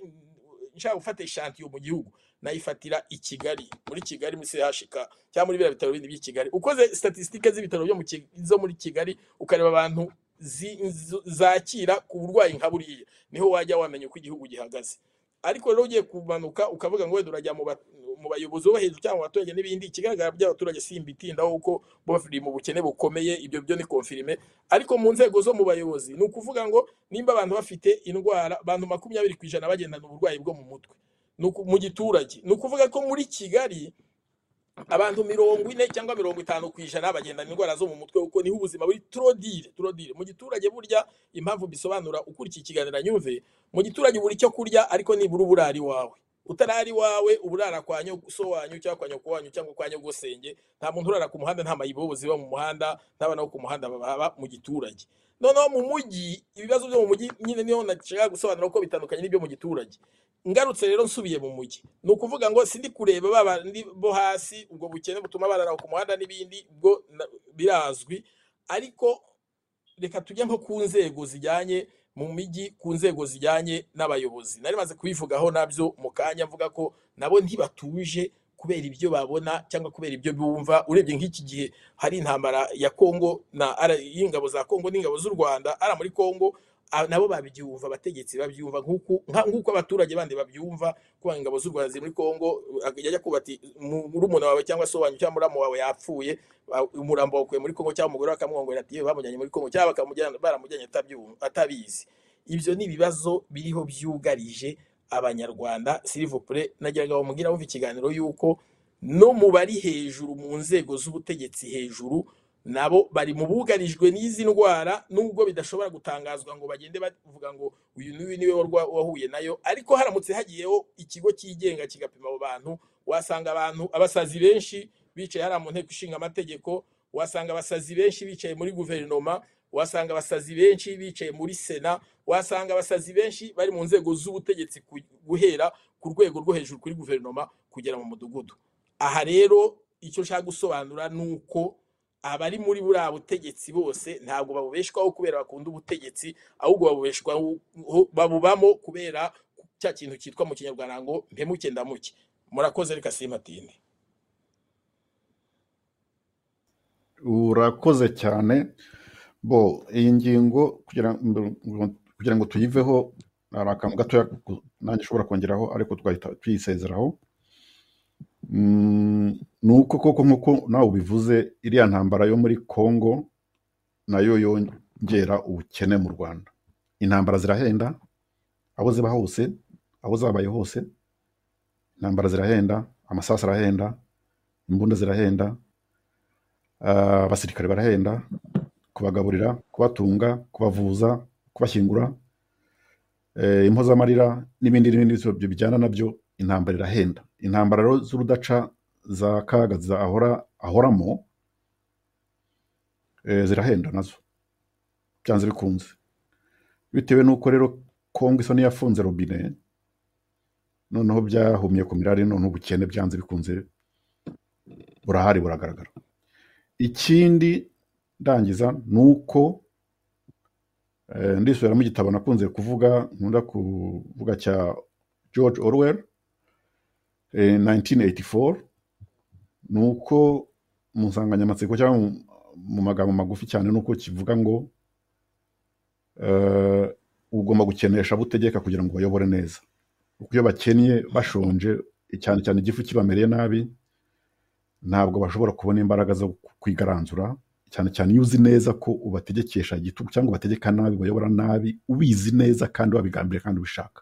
nshaka gufata ishantiyo mu gihugu nayifatira i kigali muri kigali muri sehashika cyangwa muri biriya bitaro bindi by'i kigali ukoze statisitike z'ibitaro byo mu Ki- zo muri kigali ukareba abantu zi- z- zakira ku burwayi nka buriya niho wajya wamenya uko igihugu gihagaze ariko rero ugiye kumanuka ukavuga ngo wenda urajya mu ba- mu bayobozi bo hejuru cyangwa mu baturage n'ibindi ikigaragara by'abaturage simbitindaho kuko bo bari mu bukene bukomeye ibyo byo ni konfirime ariko mu nzego zo mu bayobozi ni ukuvuga ngo nimba abantu bafite indwara abantu makumyabiri ku ijana bagendana uburwayi bwo mu mutwe ni uku- mu giturage ni ukuvuga ko muri kigali abantu mirongo ine cyangwa mirongo itanu ku ijana bagendana indwara zo mu mutwe kuko niho ubuzima buri turodire turodire mu giturage burya impamvu mbisobanura ukurikiye ikiganiro nyumve mu giturage buri icyo kurya ariko nibura ubura ari iwawe utarari wawe uba urara kwa nyoguso wanyu cyangwa kwa nyoko wanyu cyangwa kwa nyogosenge nta muntu urara ku muhanda nta mayibobozi biba mu muhanda n'abana bo ku muhanda baba mu giturage noneho mu mujyi ibibazo byo mu mujyi nyine niyo nashaka gusobanura ko bitandukanye n'ibyo mu giturage ngarutse rero nsubiye mu mujyi ni ukuvuga ngo sindi kureba ba bandi bo hasi ubwo bukene butuma barara ku muhanda n'ibindi ubwo na- birazwi ariko reka tujye nko ku nzego zijyanye mu mijyi ku nzego zijyanye n'abayobozi nari maze kubivugaho nabyo mu kanya mvuga ko nabo ntibatuje kubera ibyo babona cyangwa kubera ibyo bumva urebye nk'iki gihe hari intambara ya kongo na ara- y'ingabo za kongo n'ingabo z'u rwanda ara muri kongo a- nabo babyumva abategetsi babyumva nk'uku- nka- nk'uko abaturage bandi babyumva kuba ingabo z'u rwanda ziri muri kongo ak- yajya kubati murumuna wawe cyangwa se wanyu cyangwa muramu wawe yapfuye ba- umurambo wakuye muri kongo cyangwa umugore bakamwongorera ati yewe bamujyanye muri kongo cyangwa bakamujyana baramujyanye atabyumva- atabizi ibyo ni ibibazo biriho byugarije abanyarwanda silivopure nagiraga bamubwira bumva ikiganiro y'uko no mu bari hejuru mu nzego z'ubutegetsi hejuru nabo bari mu bugarijwe n'izi ndwara nubwo bidashobora gutangazwa ngo bagende bavuga ngo uyu n'uyu niwe warwa- wahuye nayo ariko haramutse hagiyeho ikigo cyigenga kigapima abo bantu wasanga abantu abasazi benshi bicaye hariya mu nteko ishinga amategeko wasanga abasazi benshi bicaye muri guverinoma wasanga abasazi benshi bicaye muri sena wasanga abasazi benshi bari mu nzego z'ubutegetsi ku- guhera ku rwego rwo hejuru kuri guverinoma kugera mu mudugudu aha rero icyo nshaka gusobanura ni uko abari muri buriya butegetsi bose ntabwo babubeshwaho kubera bakunda ubutegetsi ahubwo babubeshwaho babubamo kubera cya kintu cyitwa mu kinyarwanda ngo mpemuke ndamuke murakoze reka simatinde urakoze cyane bo iyi ngingo kugira ngo kugira ngo tuyiveho hari akantu gatoya ku- nanjye ushobora kongeraho ariko tugahita tuyisezeraho Mm, ni uko koko nk'uko nawe ubivuze iriya ntambara yo muri kongo nayo yongera ubukene mu rwanda intambara zirahenda aho ziba hose aho zabaye hose intambara zirahenda amasasu arahenda imbunda zirahenda ah, abasirikare barahenda kubagaburira kubatunga kubavuza kubashyingura eh, impozamarira n'ibindi n'ibindi byose bijyana nabyo intambara irahenda intambara rero z'urudaca za kaga za ahora ahoramo eh, zirahenda nazo byanze bikunze bitewe n'uko rero kongo isa n'iyafunze robine noneho byahumye ku mirari noneho ubukene byanze bikunze burahari buragaragara ikindi ndangiza ni uko eh, ndisubiramo igitabo nakunze kuvuga nkunda kuvuga cya george orwell eh, 1984 ni uko mu nsanganyamatsiko cyangwa mu- mu magambo magufi cyane ni uko kivuga ngo eh, ugomba gukenesha abo utegeka kugira ngo bayobore neza kuko iyo bakennye bashonje cyane cyane igifu kibamereye nabi ntabwo bashobora kubona imbaraga zo kwigaranzura cyane cyane iyo uzi neza ko ubategekesha igitugu cyangwa ubategeka nabi ubayobora nabi ubizi neza kandi wabigambiriye kandi ubishaka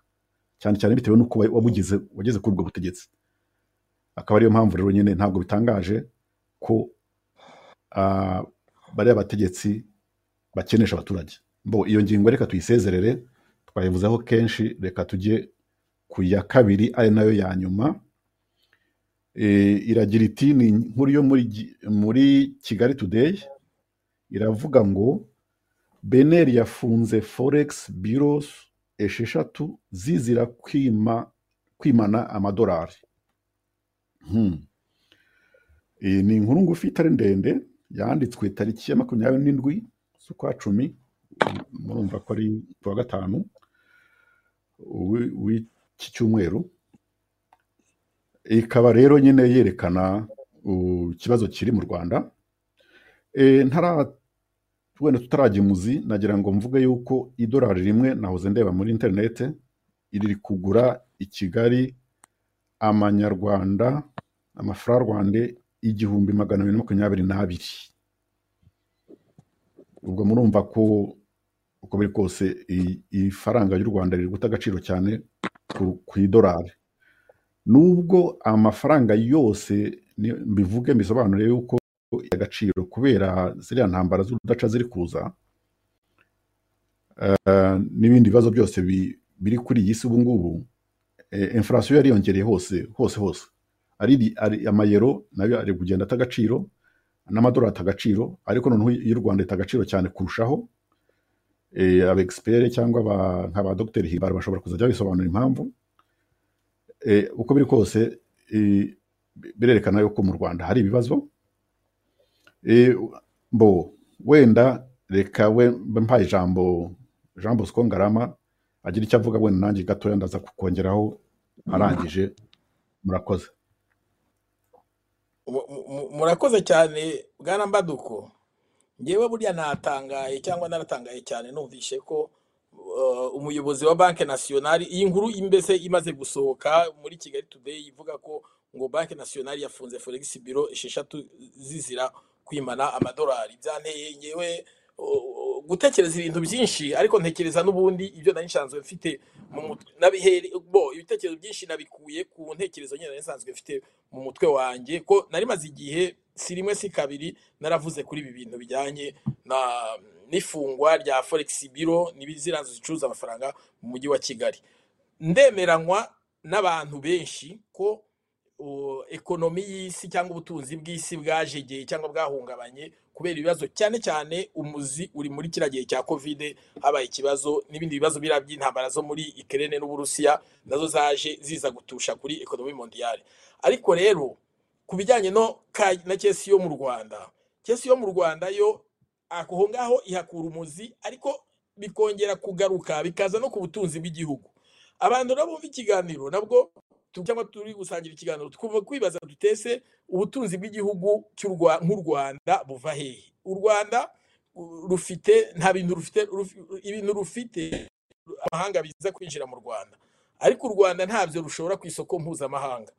cyane cyane bitewe n'uko wa- wabugize wageze kuri ubwo butegetsi akaba ariyo mpamvu rero nyine ntabwo bitangaje ko ah, bariya bategetsi bakenesha abaturage bo iyo ngingo reka tuyisezerere twayivuzeho kenshi reka tujye ku ya kabiri ari nayo ya nyuma Eh, iragira iti ni inkuru yo muri, Gi- muri kigali today iravuga ngo beneri yafunze forex biros esheshatu zizira kwima, kwimana amadolari hmm. Iyi ni inkuru ngufi itari ndende yanditswe tariki ya makumyabiri n'indwi z'ukwa cumi murumva ko ari ku wa gatanu w'i- w'iki cyumweru ikaba rero nyine yerekana uh, ikibazo kiri mu rwanda Eh, ntara wenda tutarajya imuzi nagira ngo mvuge yuko idolari rimwe nahoze ndeba muri interinete riri kugura i kigali amanyarwanda amafaranga rwanda igihumbi magana abiri na makumyabiri n'abiri ubwo murumva ko uko biri kose i- ifaranga ry'u rwanda riri guta agaciro cyane ku- ku idolari nubwo amafaranga yose ni- mbivuge mbisobanure yuko agaciro kubera ziriya ntambara z'urudaca ziri kuza eh, n'ibindi bibazo byose bi- biri kuri iyi si ubungubu eh, inflation yariyongereye hose hose hose ari ari- amayero nayo ari kugenda ata agaciro n'amadolari ata agaciro ariko noneho y'u Rwanda ita agaciro cyane kurushaho eh, aba expert cyangwa aba- nka ba Dr Himbara bashobora kuzajya bisobanura impamvu eh, uko biri kose eh, birerekana yuko mu Rwanda hari ibibazo eh, bo wenda reka we mbe mpaye ijambo Jean Bosco Ngarama agira icyo avuga wenda nanjye gatoya ndaza kukongeraho arangije murakoze Mu- mu- mu- murakoze cyane bwana Mbaduko ngewe burya natangaye cyangwa naratangaye cyane numvishe ko uh, umuyobozi wa banki nasiyonari iyi nkuru imbese imaze gusohoka muri kigali today ivuga ko ngo banki nasiyonari yafunze forex biro esheshatu zizira kwimana amadolari byanteye ngewe uh, gutekereza ibintu byinshi ariko ntekereza n'ubundi ibyo nari nsanzwe mfite mu mutwe nabiheri bo ibitekerezo byinshi nabikuye ku ntekerezo nyine nari nsanzwe mfite mu mutwe wanjye ko nari maze igihe si rimwe si kabiri naravuze kuri ibi bintu bijyanye na n'ifungwa rya forex biro n'ibizira nzu zicuruza amafaranga mu mujyi wa kigali ndemeranywa n'abantu benshi ko uh, ekonomi y'isi cyangwa ubutunzi bw'isi bwajegeye cyangwa bwahungabanye kubera ibibazo cyane cyane umuzi uri muri kiriya gihe cya kovide habaye ikibazo n'ibindi bibazo biriya by'intambara zo muri ikerene n'uburusiya nazo zaje ziza gutusha kuri ekonomi mondiyali ariko rero ku bijyanye no ka- na kesi yo mu rwanda kesi yo mu rwanda yo aho ngaho ihakura umuzi ariko bikongera kugaruka bikaza no ku butunzi bw'igihugu abantu nabo bumva ikiganiro nabwo tu- cyangwa turi gusangira ikiganiro twumva kwibaza dutese ubutunzi bw'igihugu cy'u Rwa- nk'u rwanda buva hehe u rwanda u- rufite nta bintu rufite rufi- ibintu rufite amahanga biza kwinjira mu rwanda ariko u rwanda ntabyo rushora ku isoko mpuzamahanga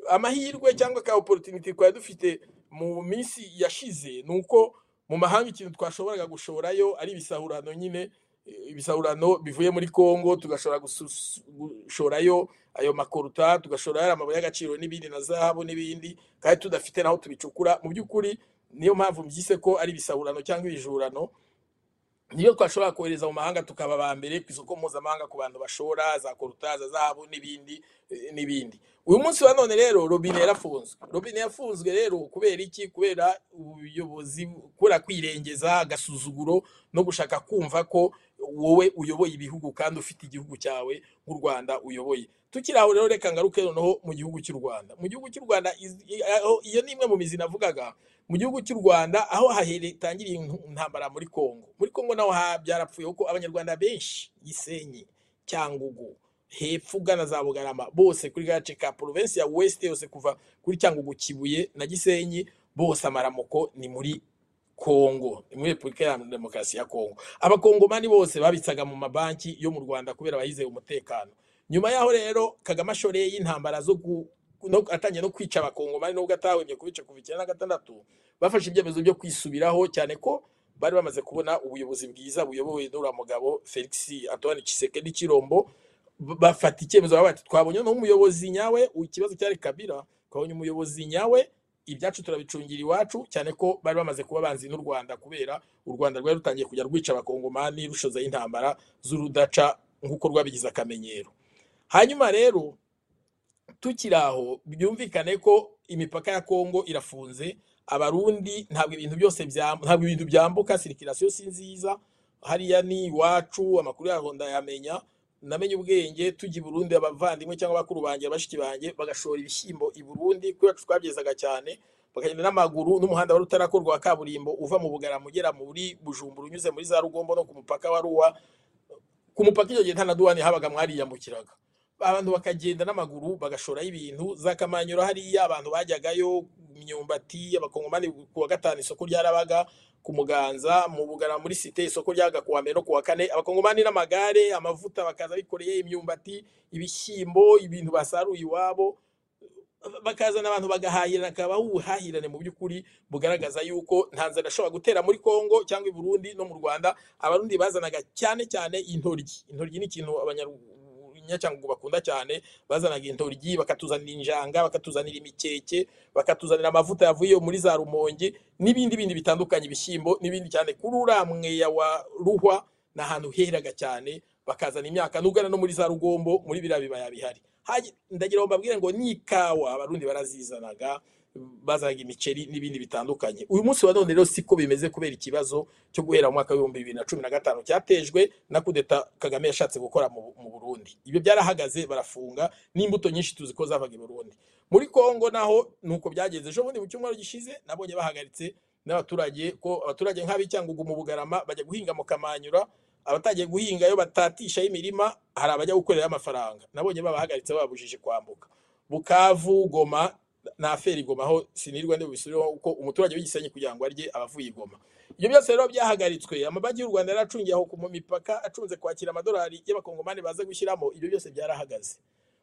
amahirwe cyangwa ka opportunity twari dufite mu minsi yashize ni uko mu mahanga ikintu twashoboraga gushorayo ari ibisahurano nyine eh, ibisahurano bivuye muri congo tugashobora gusus- gushorayo ayo makoruta tugashorayo ari amabuye y'agaciro n'ibindi na zahabu n'ibindi kandi tudafite n'aho tubicukura mu by'ukuri niyo mpamvu mbyise ko ari ibisahurano cyangwa ibijurano niyo twashobora kohereza mu mahanga tukaba aba mbere ku isoko mpuzamahanga ku bantu bashora za korutaza zabo n'ibindi eh, n'ibindi uyu munsi wa none rero robine yarafunzwe robine yafunzwe rero kubera iki kubera ubuyobozi kubera kwirengeza agasuzuguro no gushaka kumva ko wowe uyoboye ibihugu kandi ufite igihugu cyawe nk'u rwanda uyoboye tukiri aho rero reka ngaruke noneho mu gihugu cy'u rwanda mu gihugu cy'u rwanda iz- i- aho- iyo ni imwe mu mizi navugaga mu gihugu cy'u rwanda aho hatangiriye intambara muri congo muri congo naho ha- byarapfuye kuko abanyarwanda benshi gisenyi cyangugu hepfo ugana za bugarama bose kuri gace ka provinsi ya west yose kuva kuri cyangugu kibuye na gisenyi bose amaramoko ni muri kongo ni muri repubulika ya demokarasi ya kongo abakongomani bose babitsaga mu mabanki yo mu rwanda kubera bayizeye umutekano nyuma y'aho rero kagame ashoreye y'intambara zo gu- no- atangiye no kwica abakongomani nubwo atahwemye kubica kuva icyenda na gatandatu bafashe ibyemezo byo kwisubiraho cyane ko bari bamaze kubona ubuyobozi bwiza buyobowe n'uriya mugabo felix antoine Tshisekedi kirombo bafata icyemezo baravuga bati twabonye n'umuyobozi nyawe ikibazo cyari kabira twabonye umuyobozi nyawe ibyacu turabicungira iwacu cyane ko bari bamaze kuba banzi n'u rwanda kubera u rwanda rwari rutangiye kujya rwica abakongomani rushozaho intambara z'urudaca nk'uko rwabigize akamenyero hanyuma rero tukiri aho byumvikane ko imipaka ya Kongo irafunze abarundi ntabwo ibintu byose byam- ntabwo ibintu byambuka sirikirasiyo si nziza hariya ni iwacu amakuru yaho ndayamenya namenye ubwenge tujya i Burundi abavandimwe cyangwa bakuru banjye bashiki banjye bagashora ibishyimbo i Burundi kubera ko twabyezaga cyane bakagenda n'amaguru n'umuhanda wari utarakorwa wa kaburimbo uva mu Bugarama ugera muri Bujumbura unyuze muri za Rugombo no ku mupaka wa Ruwa ku mupaka icyo gihe nta na duwani habaga mwariyambukiraga abantu bakagenda n'amaguru bagashora ibintu za kamanyura hariya abantu bajyagayo imyumbati abakongomani ku wa gatanu isoko ryarabaga ku muganza mu bugara muri site isoko ryaga ku wa mbere no ku wa kane abakongomani n'amagare amavuta bakaza bikoreye imyumbati ibishyimbo ibintu basaruye iwabo bakazana abantu bagahahirana akaba ubuhahirane mu by'ukuri bugaragaza yuko nta nzara ashobora gutera muri Kongo cyangwa i Burundi no mu Rwanda abarundi bazanaga cyane cyane intoryi intoryi ni ikintu abanyacyangugu bakunda cyane bazanaga intoryi bakatuzanira injanga bakatuzanira imikeke bakatuzanira amavuta yavuye muri za rumonge n'ibindi bindi bitandukanye ibishyimbo n'ibindi cyane kuri uriya mweya wa ruhwa ni ahantu heraga cyane bakazana imyaka n'ubwo no muri za rugombo muri biriya bibaya bihari Hagi- ndagira ngo mbabwire ngo n'ikawa abarundi barazizanaga bazanaga imiceri n'ibindi bitandukanye uyu munsi wa none rero siko bimeze kubera ikibazo cyo guhera mu mwaka w'ibihumbi bibiri na cumi na gatanu cyatejwe na kudeta kagame yashatse gukora mu mu burundi ibyo byarahagaze barafunga n'imbuto nyinshi tuzi ko zavaga i burundi muri kongo naho nuko byagenze ejo bundi mu cyumweru gishize nabonye bahagaritse n'abaturage ko abaturage nk'ab'icyangugu mu bugarama bajya guhinga mu kamanyura abatagiye guhinga iyo batatishaho imirima hari abajya gukorerayo amafaranga nabonye babahagaritse bababujije kwambuka bukavu goma na aferi goma aho sinirwa ndibubisubireho kuko umuturage w'igisenyi kugira ngo arye abavuye i goma ibyo byose rero byahagaritswe amabanki y'u rwanda yari acungiye aho ku mu mipaka acunze kwakira amadolari y'abakongomani baza gushyiramo ibyo byose byarahagaze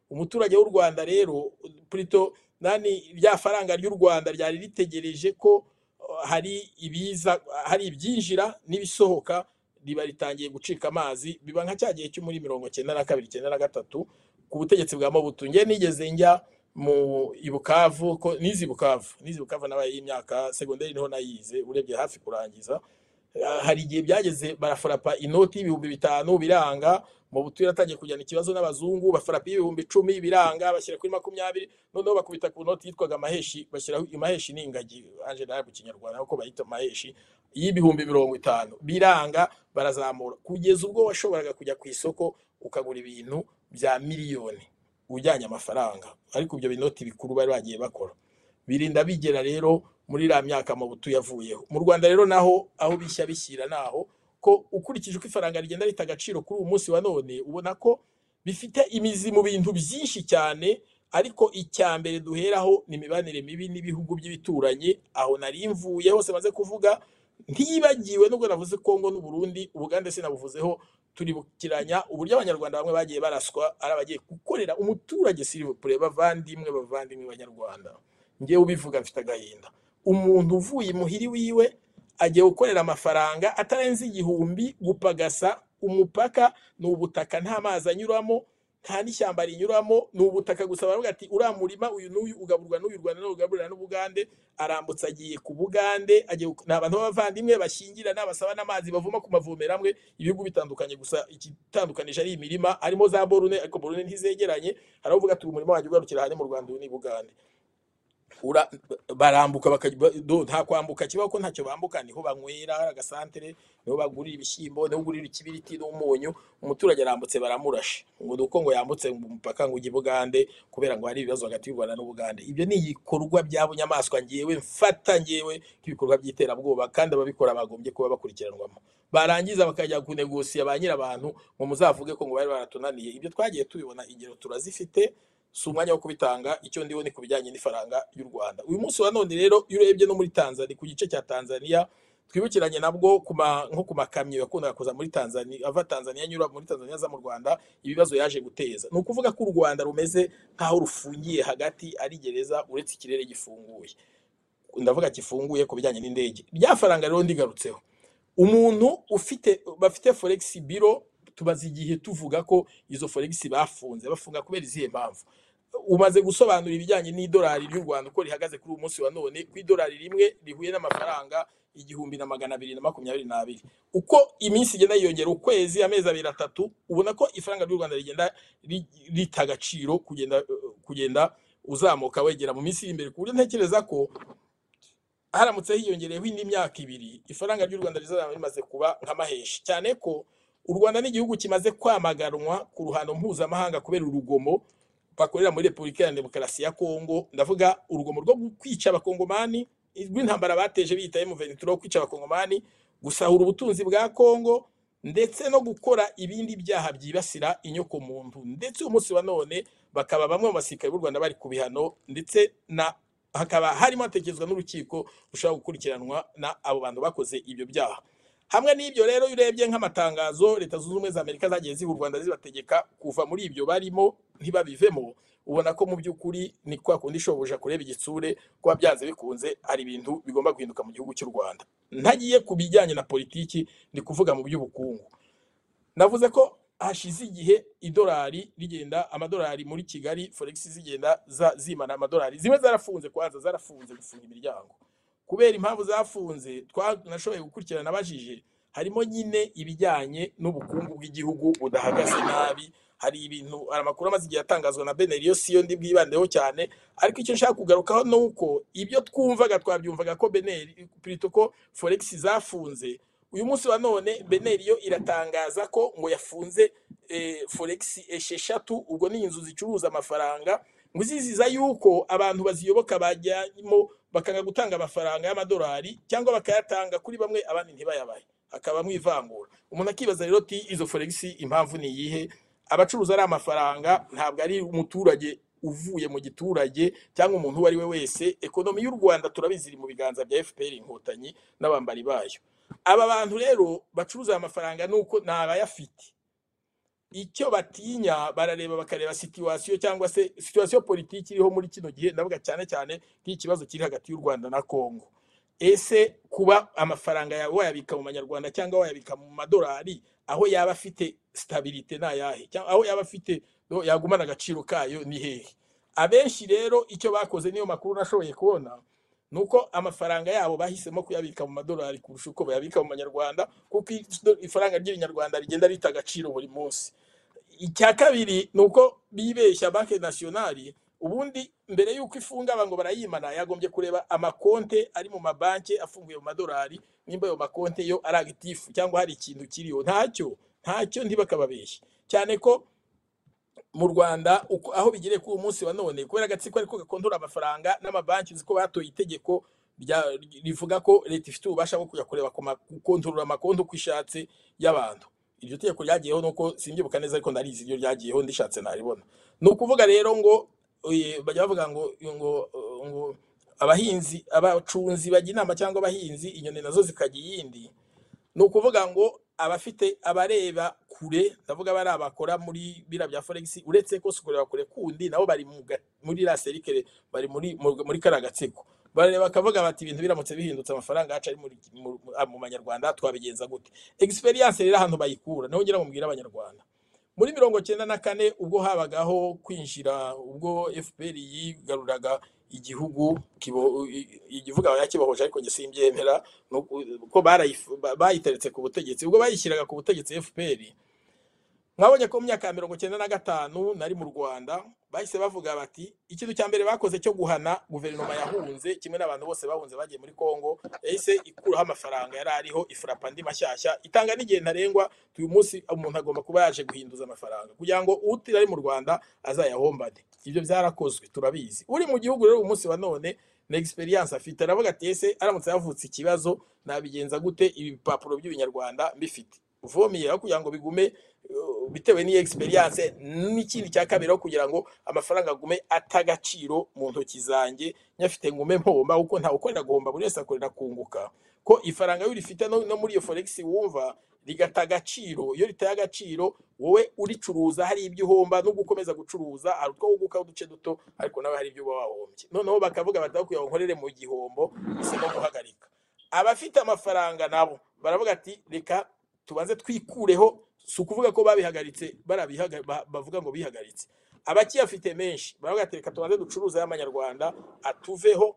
umuturage w'u rwanda rero plito nani rya faranga ry'u rwanda ryari ritegereje ko uh, hari ibiza hari ibyinjira n'ibisohoka riba ritangiye gucika amazi biba nka cya gihe cyo muri mirongo cyenda na kabiri cyenda na gatatu ku butegetsi bwa mobutu nge nigeze njya mu ibukavu ko nize ibukavu nize ibukavu nabaye y'imyaka segonderi niho nayize urebye hafi kurangiza Ah, hari igihe byageze barafurapa inoti y'ibihumbi bitanu biranga mu butuye atangiye kujyana ikibazo n'abazungu bafurapa y'ibihumbi icumi biranga bashyira kuri makumyabiri noneho bakubita ku noti yitwaga amaheshi bashyiraho imaheshi n'ingagi anje nawe mu kinyarwanda kuko bayita amaheshi y'ibihumbi mirongo itanu biranga barazamura kugeza ubwo washoboraga kujya ku isoko ukagura ibintu bya miliyoni ujyanye amafaranga ariko ibyo binoti bikuru bari bagiye bakora birinda bigera rero muri la myaka amabutu yavuyeho mu rwanda rero naho aho bishya bishyira naho ko ukurikije uko ifaranga rigenda rita agaciro kuri uyu munsi wa none ubona ko bifite imizi mu bintu byinshi cyane ariko icya mbere duheraho ni imibanire mibi n'ibihugu by'ibituranyi aho nari mvuye hose maze kuvuga ntiyibagiwe nubwo navuze kongo n'uburundi ubugande sinabuvuzeho turibukiranya uburyo abanyarwanda bamwe bagiye baraswa ari abagiye gukorera umuturage sirivupure bavandimwe bavandimwe banyarwanda ngewe ubivuga mfite agahinda umuntu uvuye imuhiri wiwe agiye gukorera amafaranga atarenze igihumbi gupagasa umupaka ni ubutaka nta mazi anyuramo nta n'ishyamba rinyuramo ni ubutaka gusa baravuga ati uriya murima uyu n'uyu ugaburwa n'uyu rwanda n'uyu ugaburira n'ubugande arambutse agiye ku bugande agiye gu- ni abantu b'abavandimwe bashyingirana basaba n'amazi bavoma ku mavomero amwe ibihugu bitandukanye gusa igitandukanije ari imirima harimo za borune ariko borune ntizegeranye hari abavuga ati uyu murima wanjye ugarukira aha ni mu rwanda uyu ni i bugande ura barambuka bakaj- ba- do nta kwambuka kibaho ko ntacyo bambuka niho banywera hari agasantere niho bagurira ibishyimbo niho ugurira ikibiriti n'umunyu umuturage arambutse baramurashe ngo ni uko ngo yambutse mu mupaka ngo ujye i bugande kubera ngo hari ibibazo hagati y'u rwanda n'ubugande ibyo ni ibikorwa by'abunyamaswa ngewe mfata ngewe nk'ibikorwa by'iterabwoba kandi ababikora bagombye kuba bakurikiranwamo barangiza bakajya kunegosiya ba nyirabantu ngo muzavuge ko ngo bari baratunaniye ibyo twagiye tubibona ingero turazifite si umwanya wo kubitanga icyo ndiho ni ku bijyanye n'ifaranga y'u rwanda uyu munsi wa none rero iyo urebye no muri tanzania ku gice cya tanzania twibukiranye nabwo ku ma- nko ku makamyo yakundaga kuza muri tanzania ava tanzania anyura muri tanzania aza mu rwanda ibibazo yaje guteza ni ukuvuga ko u rwanda rumeze nk'aho rufungiye hagati ari gereza uretse ikirere gifunguye ndavuga kifunguye ku bijyanye n'indege rya faranga rero ndigarutseho umuntu ufite bafite forex biro tumaze igihe tuvuga ko izo forex bafunze bafunga kubera izihe mpamvu umaze gusobanura ibijyanye n'idolari ry'u rwanda uko rihagaze kuri uyu munsi wa none ku idolari rimwe rihuye n'amafaranga igihumbi na magana abiri na makumyabiri n'abiri uko iminsi igenda yiyongera ukwezi amezi abiri atatu ubona ko ifaranga ry'u rwanda rigenda ri- rita agaciro kugenda kugenda uzamuka wegera mu minsi iri imbere ku buryo ntekereza ko haramutse hiyongereyeho indi myaka ibiri ifaranga ry'u rwanda rizaba rimaze kuba nk'amaheshi cyane ko u rwanda ni igihugu kimaze kwamaganwa ku ruhando mpuzamahanga kubera urugomo bakorera muri repubulika ya demokarasi ya kongo ndavuga urugomo rwo kwica abakongomani rw'intambara bateje biyita emuventura wo kwica abakongomani gusahura ubutunzi bwa kongo ndetse no gukora ibindi byaha byibasira inyokomuntu ndetse uyu munsi wa none bakaba bamwe mu basirikare b'u rwanda bari ku bihano ndetse na hakaba harimo hatekerezwa n'urukiko rushobora gukurikiranwa na abo bantu bakoze ibyo byaha hamwe n'ibyo rero iyo urebye nk'amatangazo leta zunze ubumwe za amerika zagiye ziha u rwanda zibategeka kuva muri ibyo barimo ntibabivemo ubona ko mu by'ukuri ni kwa kundi ishoboja kureba igitsure kuba byanze bikunze hari ibintu bigomba guhinduka mu gihugu cy'u rwanda ntagiye ku bijyanye na politiki ndi kuvuga mu by'ubukungu navuze ko hashize igihe idolari rigenda amadolari muri kigali forex zigenda za- zimana amadolari zimwe zarafunze kwanza zarafunze gufunga imiryango kubera impamvu zafunze twanashoboye gukurikirana abajije harimo nyine ibijyanye n'ubukungu bw'igihugu budahagaze nabi hari ibintu hari amakuru amaze igihe atangazwa na beneriyo siyo ndi bwibandeho cyane ariko icyo nshaka kugarukaho ni uko ibyo twumvaga twabyumvaga ko beneri pirito ko foregisi zafunze uyu munsi wa none beneriyo iratangaza ko ngo yafunze foregisi esheshatu ubwo ni inzu zicuruza amafaranga ngo iziziza yuko abantu baziyoboka bajyamo bakanga gutanga amafaranga y'amadolari cyangwa bakayatanga kuri bamwe abandi ntibayabahe hakabamo ivangura umuntu akibaza rero ati izo foregisi impamvu ni iyihe abacuruza ari amafaranga ntabwo ari umuturage uvuye mu giturage cyangwa umuntu uwo ari we wese ekonomi y'u rwanda turabizi iri mu biganza bya fpr inkotanyi n'abambari bayo aba bantu rero bacuruza aya mafaranga ni uko ni abayafite icyo batinya barareba bakareba situwasiyo cyangwa se situwasiyo politiki iriho muri kino gihe ndavuga cyane cyane nk'ikibazo kiri hagati y'u rwanda na kongo ese kuba amafaranga yawe wayabika mu manyarwanda cyangwa wayabika mu madolari aho yaba afite sitabirite ni ayahe cyangwa aho yaba afite no, yagumana agaciro kayo ni hehe abenshi rero icyo bakoze niyo makuru nashoboye kubona ni uko amafaranga yabo bahisemo kuyabika mu madolari kurusha uko bayabika mu manyarwanda kuko ifaranga ry'ibinyarwanda rigenda rita agaciro buri munsi icya kabiri ni uko bibeshya banki nasiyonari ubundi mbere y'uko ifunga abantu barayimana yagombye kureba amakonte ari mu mabanki afunguye mu madolari nimba ayo makonte yo ari agitifu cyangwa hari ikintu kiriho ntacyo ntacyo ntibakababeshye cyane ko mu rwanda uko- aho bigiriye kuri uyu munsi wa none kubera agatsiko ariko gakontora amafaranga n'amabanki uzi ko batoye itegeko rya- rivuga ko leta ifite ububasha bwo kujya kureba ku ma- gukontorora amakonti uko ishatse y'abantu iryo tegeko ryagiyeho nuko simbyibuka neza ariko ndarizi iryo ryagiyeho ndishatse naribona ni ukuvuga rero ngo eh, bajya bavuga ngo ngo ngo abahinzi abacunzi bajya inama cyangwa abahinzi inyoni nazo zikajya iyindi ni ukuvuga ngo abafite abareba kure ndavuga bari abakora muri bira bya forex uretse ko si kureba kure kundi nabo bari mu ga- muri la serikere bari muri mu- muri kara gatsiko barareba bakavuga bati ibintu biramutse bihindutse amafaranga yacu ari muri mu- mu- mu manyarwanda twabigenza gute experience rero ahantu bayikura niho ngira ngo mbwire abanyarwanda muri mirongo cyenda na kane ubwo habagaho kwinjira ubwo fpr yigaruraga igihugu kibo- i- igihugu aba yakibohoje ariko njye simbyemera no ku- ko barayifu- ba- bayiteretse ku butegetsi ubwo bayishyiraga ku butegetsi fpr mwabonye ko mu myaka ya mirongo cyenda na gatanu nari mu rwanda bahise bavuga bati ikintu cya mbere bakoze cyo guhana guverinoma yahunze kimwe n'abantu bose bahunze bagiye muri kongo yahise ikuraho amafaranga yari ariho ifurapa andi mashyashya itanga n'igihe ntarengwa uyu munsi umuntu agomba kuba yaje guhinduza amafaranga kugira ngo utira ari mu rwanda azayahombane ibyo byarakozwe turabizi uri mu gihugu rero uyu munsi wa none na experience afite aravuga ati ese aramutse havutse ikibazo nabigenza gute ibipapuro by'ibinyarwanda mbifite uvomera kugira ngo bigume uh, bitewe n'iyi experience n'ikindi cya kabiri aho kugira ngo amafaranga agume atagaciro mu ntoki zanjye nyafite ngume mpomba kuko ntawe ukorera guhomba buri wese akorera kunguka ko ifaranga iyo urifite no, no muri iyo forex wumva rigata agaciro iyo ritaye agaciro wowe uricuruza hari ibyo uhomba n'ubwo ukomeza gucuruza hari utwo wungukaho uduce duto ariko nawe hari ibyo uba wahombye noneho bakavuga bati aho kugira ngo nkorere mu gihombo bisaba guhagarika abafite amafaranga nabo baravuga ati reka tubanze twikureho si ukuvuga ko babihagaritse barabihaga- ba- bavuga ngo bihagaritse abakiyafite menshi baravuga ati reka tubanze ducuruze y'amanyarwanda atuveho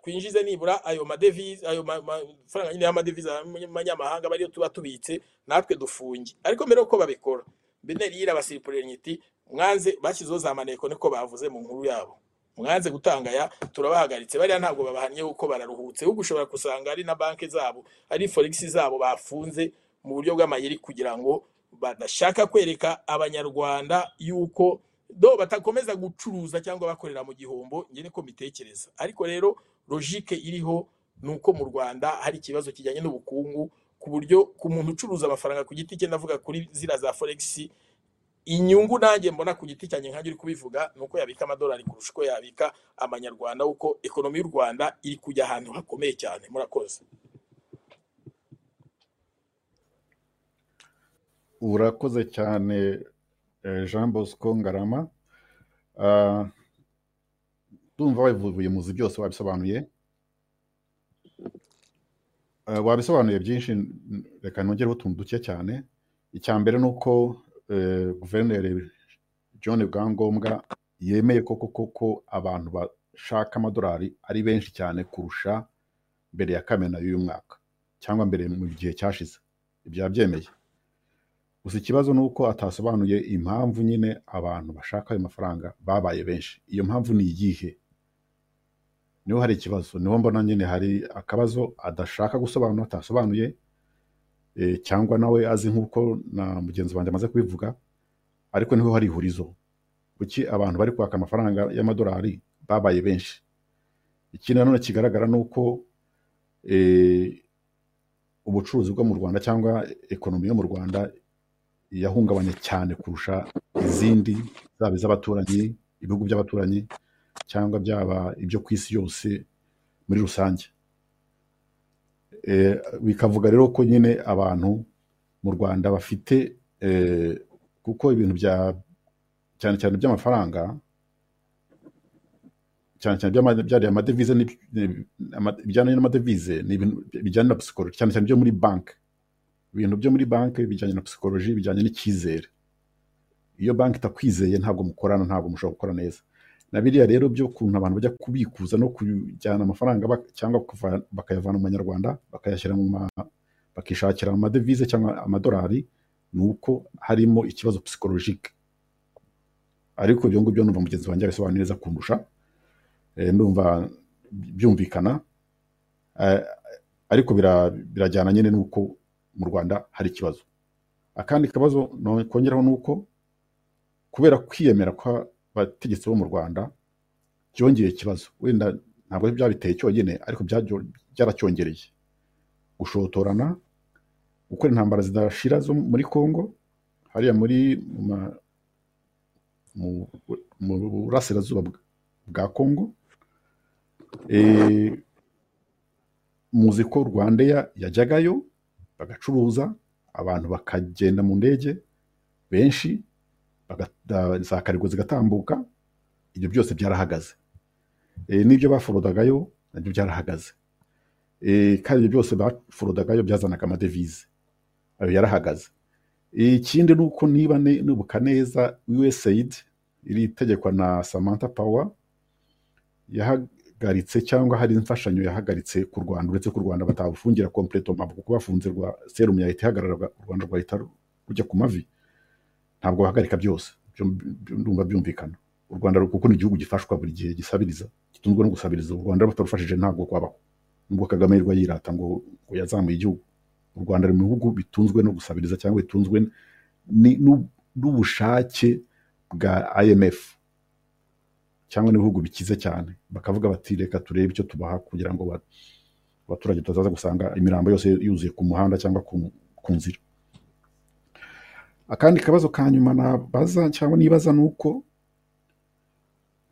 twinjize nibura ayo madevize ayo ma- ma- mafaranga nyine y'amadevize y'amanyamahanga bariyo tuba tubitse natwe dufunge ariko mbere yuko babikora beneri yirabasiripurira iti mwanze bashyizeho za maneko niko bavuze mu nkuru yabo mwanze gutanga aya turabahagaritse bariya ntabwo babahannye kuko bararuhutse ahubwo ushobora gusanga ari na banki zabo ari foregisi zabo bafunze mu buryo bw'amayeri kugira ngo badashaka kwereka abanyarwanda yuko do batakomeza gucuruza cyangwa bakorera mu gihombo njye niko mbitekereza ariko rero logike iriho ni uko mu rwanda hari ikibazo kijyanye n'ubukungu ku buryo ku muntu ucuruza amafaranga ku giti cye ndavuga kuri zira za foregisi inyungu nanjye mbona ku giti cyanjye nkanjye uri kubivuga ni uko yabika amadolari kurusha uko yabika amanyarwanda kuko ekonomi y'u rwanda iri kujya ahantu hakomeye cyane murakoze urakoze cyane eh, jean bosco ngarama Ah, ndumva wabivuye mu nzu byose wabisobanuye Eh, wabisobanuye byinshi n- reka nongereho utuntu duke cyane icya mbere ni uko eh, guverineri john bwangombwa yemeye ko koko ko abantu bashaka amadolari ari benshi cyane kurusha mbere ya kamena y'uyu mwaka cyangwa mbere mu gihe cyashize byabyemeye gusa ikibazo ni uko atasobanuye impamvu nyine abantu bashaka ayo mafaranga babaye benshi iyo mpamvu ni iyihe niho hari ikibazo niho mbona nyine hari akabazo adashaka gusobanura atasobanuye eh, cyangwa nawe azi nk'uko na mugenzi wanjye amaze kubivuga ariko niho hari ihurizo kuki abantu bari kwaka amafaranga y'amadolari babaye benshi ikindi nanone kigaragara ni uko eh, ubucuruzi bwo mu rwanda cyangwa ekonomi yo mu rwanda yahungabanye cyane kurusha izindi zaba iz'abaturanyi ibihugu by'abaturanyi cyangwa byaba ibyo ku isi yose muri rusange Eh, bikavuga rero ko nyine abantu mu rwanda bafite eh, kuko ibintu bya cyane cyane iby'amafaranga cyane cyane byama- byariya amadevize ni- ni- ama- bijyanye n'amadevize ni ibintu bijyanye na psychology cyane cyane byo muri banki ibintu byo muri banki bijyanye na psychology bijyanye n'icyizere iyo banki itakwizeye ntabwo mukorana ntabwo mushobora gukora neza na biriya rero by'ukuntu abantu bajya kubikuza no kujyana amafaranga bak- cyangwa kuva- bakayavana mu manyarwanda bakayashyira mu ma bakishakira amadevize cyangwa amadolari ni uko harimo ikibazo psychologique ariko ibyo ngibyo numva mugenzi wanjye abisobanura neza kundusha Eh, ndumva byumvikana Eh, ariko bira- birajyana nyine n'uko mu rwanda hari ikibazo akandi kabazo no- kongeraho ni uko kubera kwiyemera kw'abategetsi bo mu rwanda byongeye ikibazo wenda ntabwo byabiteye cyonyine ariko byaryo- byaracyongereye gushotorana gukora intambara zidashira zo muri congo hariya muri mu ma- mu- mu burasirazuba bw- bwa congo Eh, muzi ko rwandeya yajyagayo bagacuruza abantu bakagenda mu ndege benshi bagata- za karigo zigatambuka ibyo byose byarahagaze Eh, n'ibyo baforodagayo nabyo byarahagaze Eh, kandi ibyo byose baforodagayo byazanaga amadevize ayo yarahagaze Eh, ikindi ni uko niba ne- nibuka neza usaid iri itegekwa na samantha power yahagaritse cyangwa hari imfashanyo yahagaritse ku rwanda uretse ko u rwanda batabufungira kompletoma kuko bafunze rwa serumu yahita ihagarara u rwanda rwahita rujya ku mavi ntabwo bahagarika byose Ibyo mbi- ndumva byumvikana u rwanda ru- kuko ni igihugu gifashwa buri gihe gisabiriza gitunzwe no gusabiriza u rwanda batarufashije ntabwo kwabaho nubwo kagame yirwa yirata ngo ngo yazamuye igihugu u rwanda ruri mu bihugu bitunzwe no gusabiriza cyangwa bitunzwe ni- n'u- n'ubushake bwa imf cyangwa n'ibihugu bikize cyane bakavuga bati reka turebe icyo tubaha kugira ngo ba- abaturage tutazaza gusanga imirambo yose yuzuye ku muhanda cyangwa ku, ku nzira akandi kabazo ka nyuma nabaza cyangwa nibaza ni uko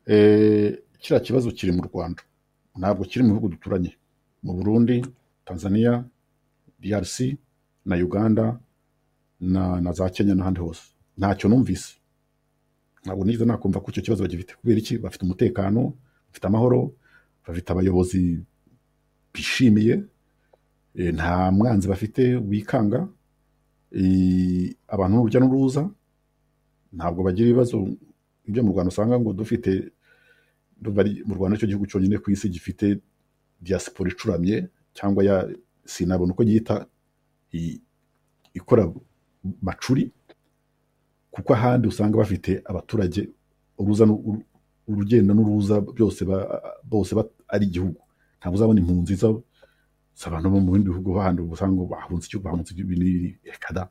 eh, kiriya kibazo kiri mu rwanda ntabwo kiri mu bihugu duturanye mu burundi tanzania drc na uganda na, na za kenya n'ahandi hose ntacyo numvise ntabwo nigeze nakumva ko icyo kibazo bagifite kubera iki bafite umutekano bafite amahoro bafite abayobozi bishimiye eh, nta mwanzi bafite wikanga eh, abantu ni urujya n'uruza ntabwo bagira ibibazo ibyo mu rwanda usanga ngo dufite ndumva ari- mu rwanda cyo gihugu cyonyine ku isi gifite diaspora icuramye cyangwa ya sinabona uko yita i- ikora macuri kuko ahandi usanga bafite abaturage uruza n'u- uru- urugenda n'uruza byose ba- bose ba- ari igihugu ntabwo uzabona impunzi za- z'abantu bo mu bindi bihugu handi usanga bahunze igihugu bahunze ibi n'ibi reka da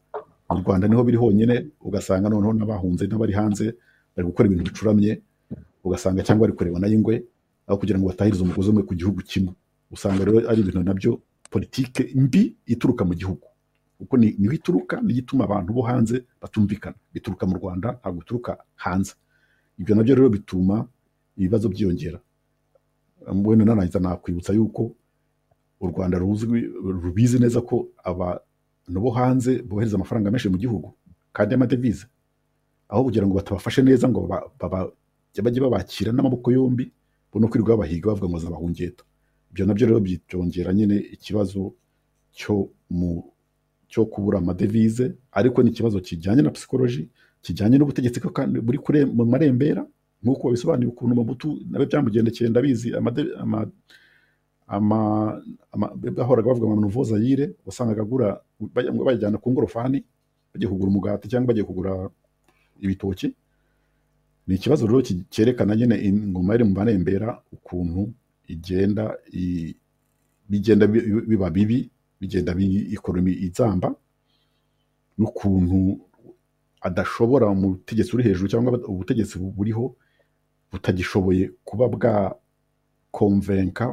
mu rwanda niho biri honyine ugasanga noneho n'abahunze n'abari hanze bari gukora ibintu bicuramye ugasanga cyangwa bari kureba nayo ingwe aho kugira ngo batahirize umugozi umwe ku gihugu kimwe usanga rero ari ibintu nabyo politike mbi ituruka mu gihugu kuko ni- niho ituruka niyo ituma abantu bo hanze batumvikana bituruka mu rwanda ntabwo bituruka hanze ibyo nabyo rero bituma ibibazo byiyongera wenda narangiza nakwibutsa yuko u rwanda ruzwi rubizi neza ko abantu bo hanze bohereza amafaranga menshi mu gihugu kandi y'amadevize aho kugira ngo batabafashe neza ngo ba- baba- bajye babakira n'amaboko yombi bo no kwirirwa babahiga bavuga ngo zabahungeta ibyo nabyo rero byongera nyine ikibazo cyo mu cyo kubura amadevize ariko ni ikibazo kijyanye na psychology kijyanye n'ubutegetsi ko kandi buri kure mu marembera nk'uko babisobanuye ukuntu Mobutu nawe byamugendekeye ndabizi amade- ama- ama- ama- bahoraga bavuga ngo nuvozayire wasangaga agura bajya- bayajyana ku ngorofani bagiye kugura umugati cyangwa bagiye kugura ibitoki ni ikibazo rero ki- cyerekana nyine ingoma iri mu marembera ukuntu igenda i- bigenda bi- bi- biba bibi bigenda bi- ikoromi izamba n'ukuntu adashobora umutegetsi uri hejuru cyangwa ubutegetsi bu- buriho butagishoboye kuba bwakomvenka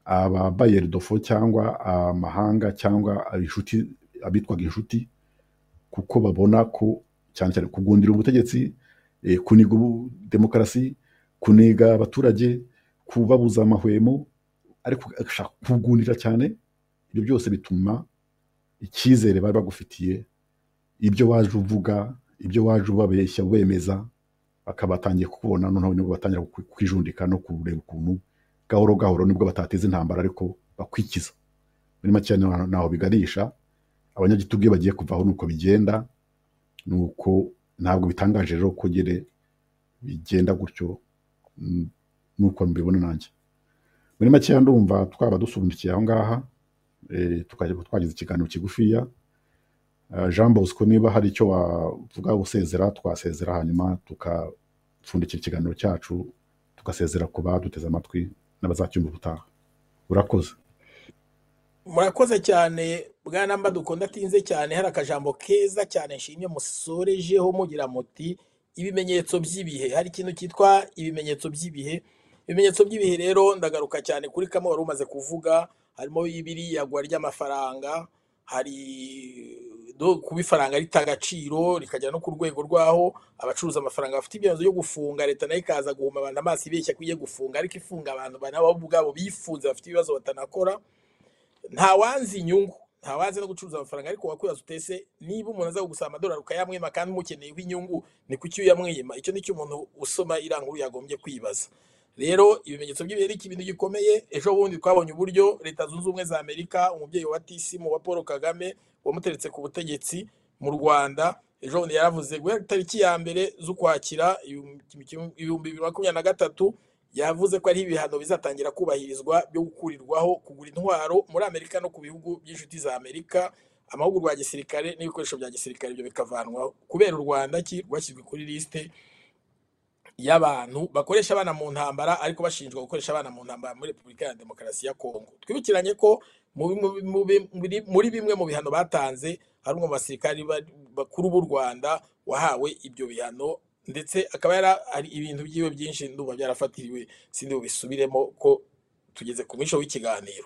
ababayeri dofo cyangwa amahanga cyangwa inshuti abitwaga inshuti kuko babona ko cyane cyane kugundira ubutegetsi eh, kuniga ubu- demokarasi kuniga abaturage kubabuza amahwemo ariko agashaka kubwundira cyane ibyo byose bituma icyizere bari bagufitiye ibyo waje uvuga ibyo waje ubabeshya ubemeza bakaba batangiye kukubona noneho nibwo batangira ku- kwijundika no kureba ukuntu gahoro gahoro nibwo batateza intambara ariko bakwikiza muri make naho naho biganisha abanyagitugu iyo bagiye kuvaho nuko bigenda nuko ntabwo bitangaje rero ko nyine bigenda gutyo mm, nuko mbibona nanjye muri make ndumva twaba dusundikiye aho ngaha eh, tukajya twagize ikiganiro kigufiya Eh, Jean Bosco niba hari icyo wavuga usezera twasezera hanyuma tukapfundikira ikiganiro cyacu tugasezera ku baduteze amatwi n'abazacyumva ubutaha urakoze murakoze cyane bwana mba dukunda atinze cyane hari akajambo keza cyane nshimye musorejeho mugira muti ibimenyetso by'ibihe hari ikintu cyitwa ibimenyetso by'ibihe ibimenyetso by'ibihe rero ndagaruka cyane kuri kamwe wari umaze kuvuga harimo ibiriyagwa ry'amafaranga hari do- kuba ifaranga rita agaciro rikagera no ku rwego rwaho abacuruza amafaranga bafite ibyemezo byo gufunga leta nayo ikaza guhuma abantu amaso ibeshya ko igiye gufunga ariko ifunga abantu nabo ubwabo bifunze bafite ibibazo batanakora nta wanzi inyungu nta wanzi no gucuruza amafaranga ariko wakwibaza utese niba umuntu aza kugusaba amadolari ukayamwima kandi umukeneyeho inyungu ni kuki uyamwima icyo nicyo umuntu usoma iranguru yagombye kwibaza rero ibimenyetso by'ibihe ni ikintu gikomeye ejo bundi twabonye uburyo leta zunze ubumwe za amerika umubyeyi wa tisimu wa paul kagame wamuteretse ku butegetsi mu rwanda ejo bundi yaravuze guhera tariki ya mbere z'ukwakira ibihumbi bibiri makumyabiri na gatatu yavuze ko ari ibihano bizatangira kubahirizwa byo gukurirwaho kugura intwaro muri amerika no ku bihugu by'inshuti za amerika amahugurwa ya gisirikare n'ibikoresho bya gisirikare ibyo bikavanwaho kubera u rwanda ki rwashyizwe kuri lisite y'abantu bakoresha abana mu ntambara ariko bashinjwa gukoresha abana mu ntambara muri repubulika ya demokarasi ya kongo twibukiranye ko mu bi- mu bi- mu bi- muri- muri bimwe mu bihano batanze hari umwe mu basirikari ba- bakuru b'u rwanda wahawe ibyo bihano ndetse akaba yari hari ibintu byiwe byinshi ndumva byarafatiriwe sindi bubisubiremo ko tugeze ku mwisho w'ikiganiro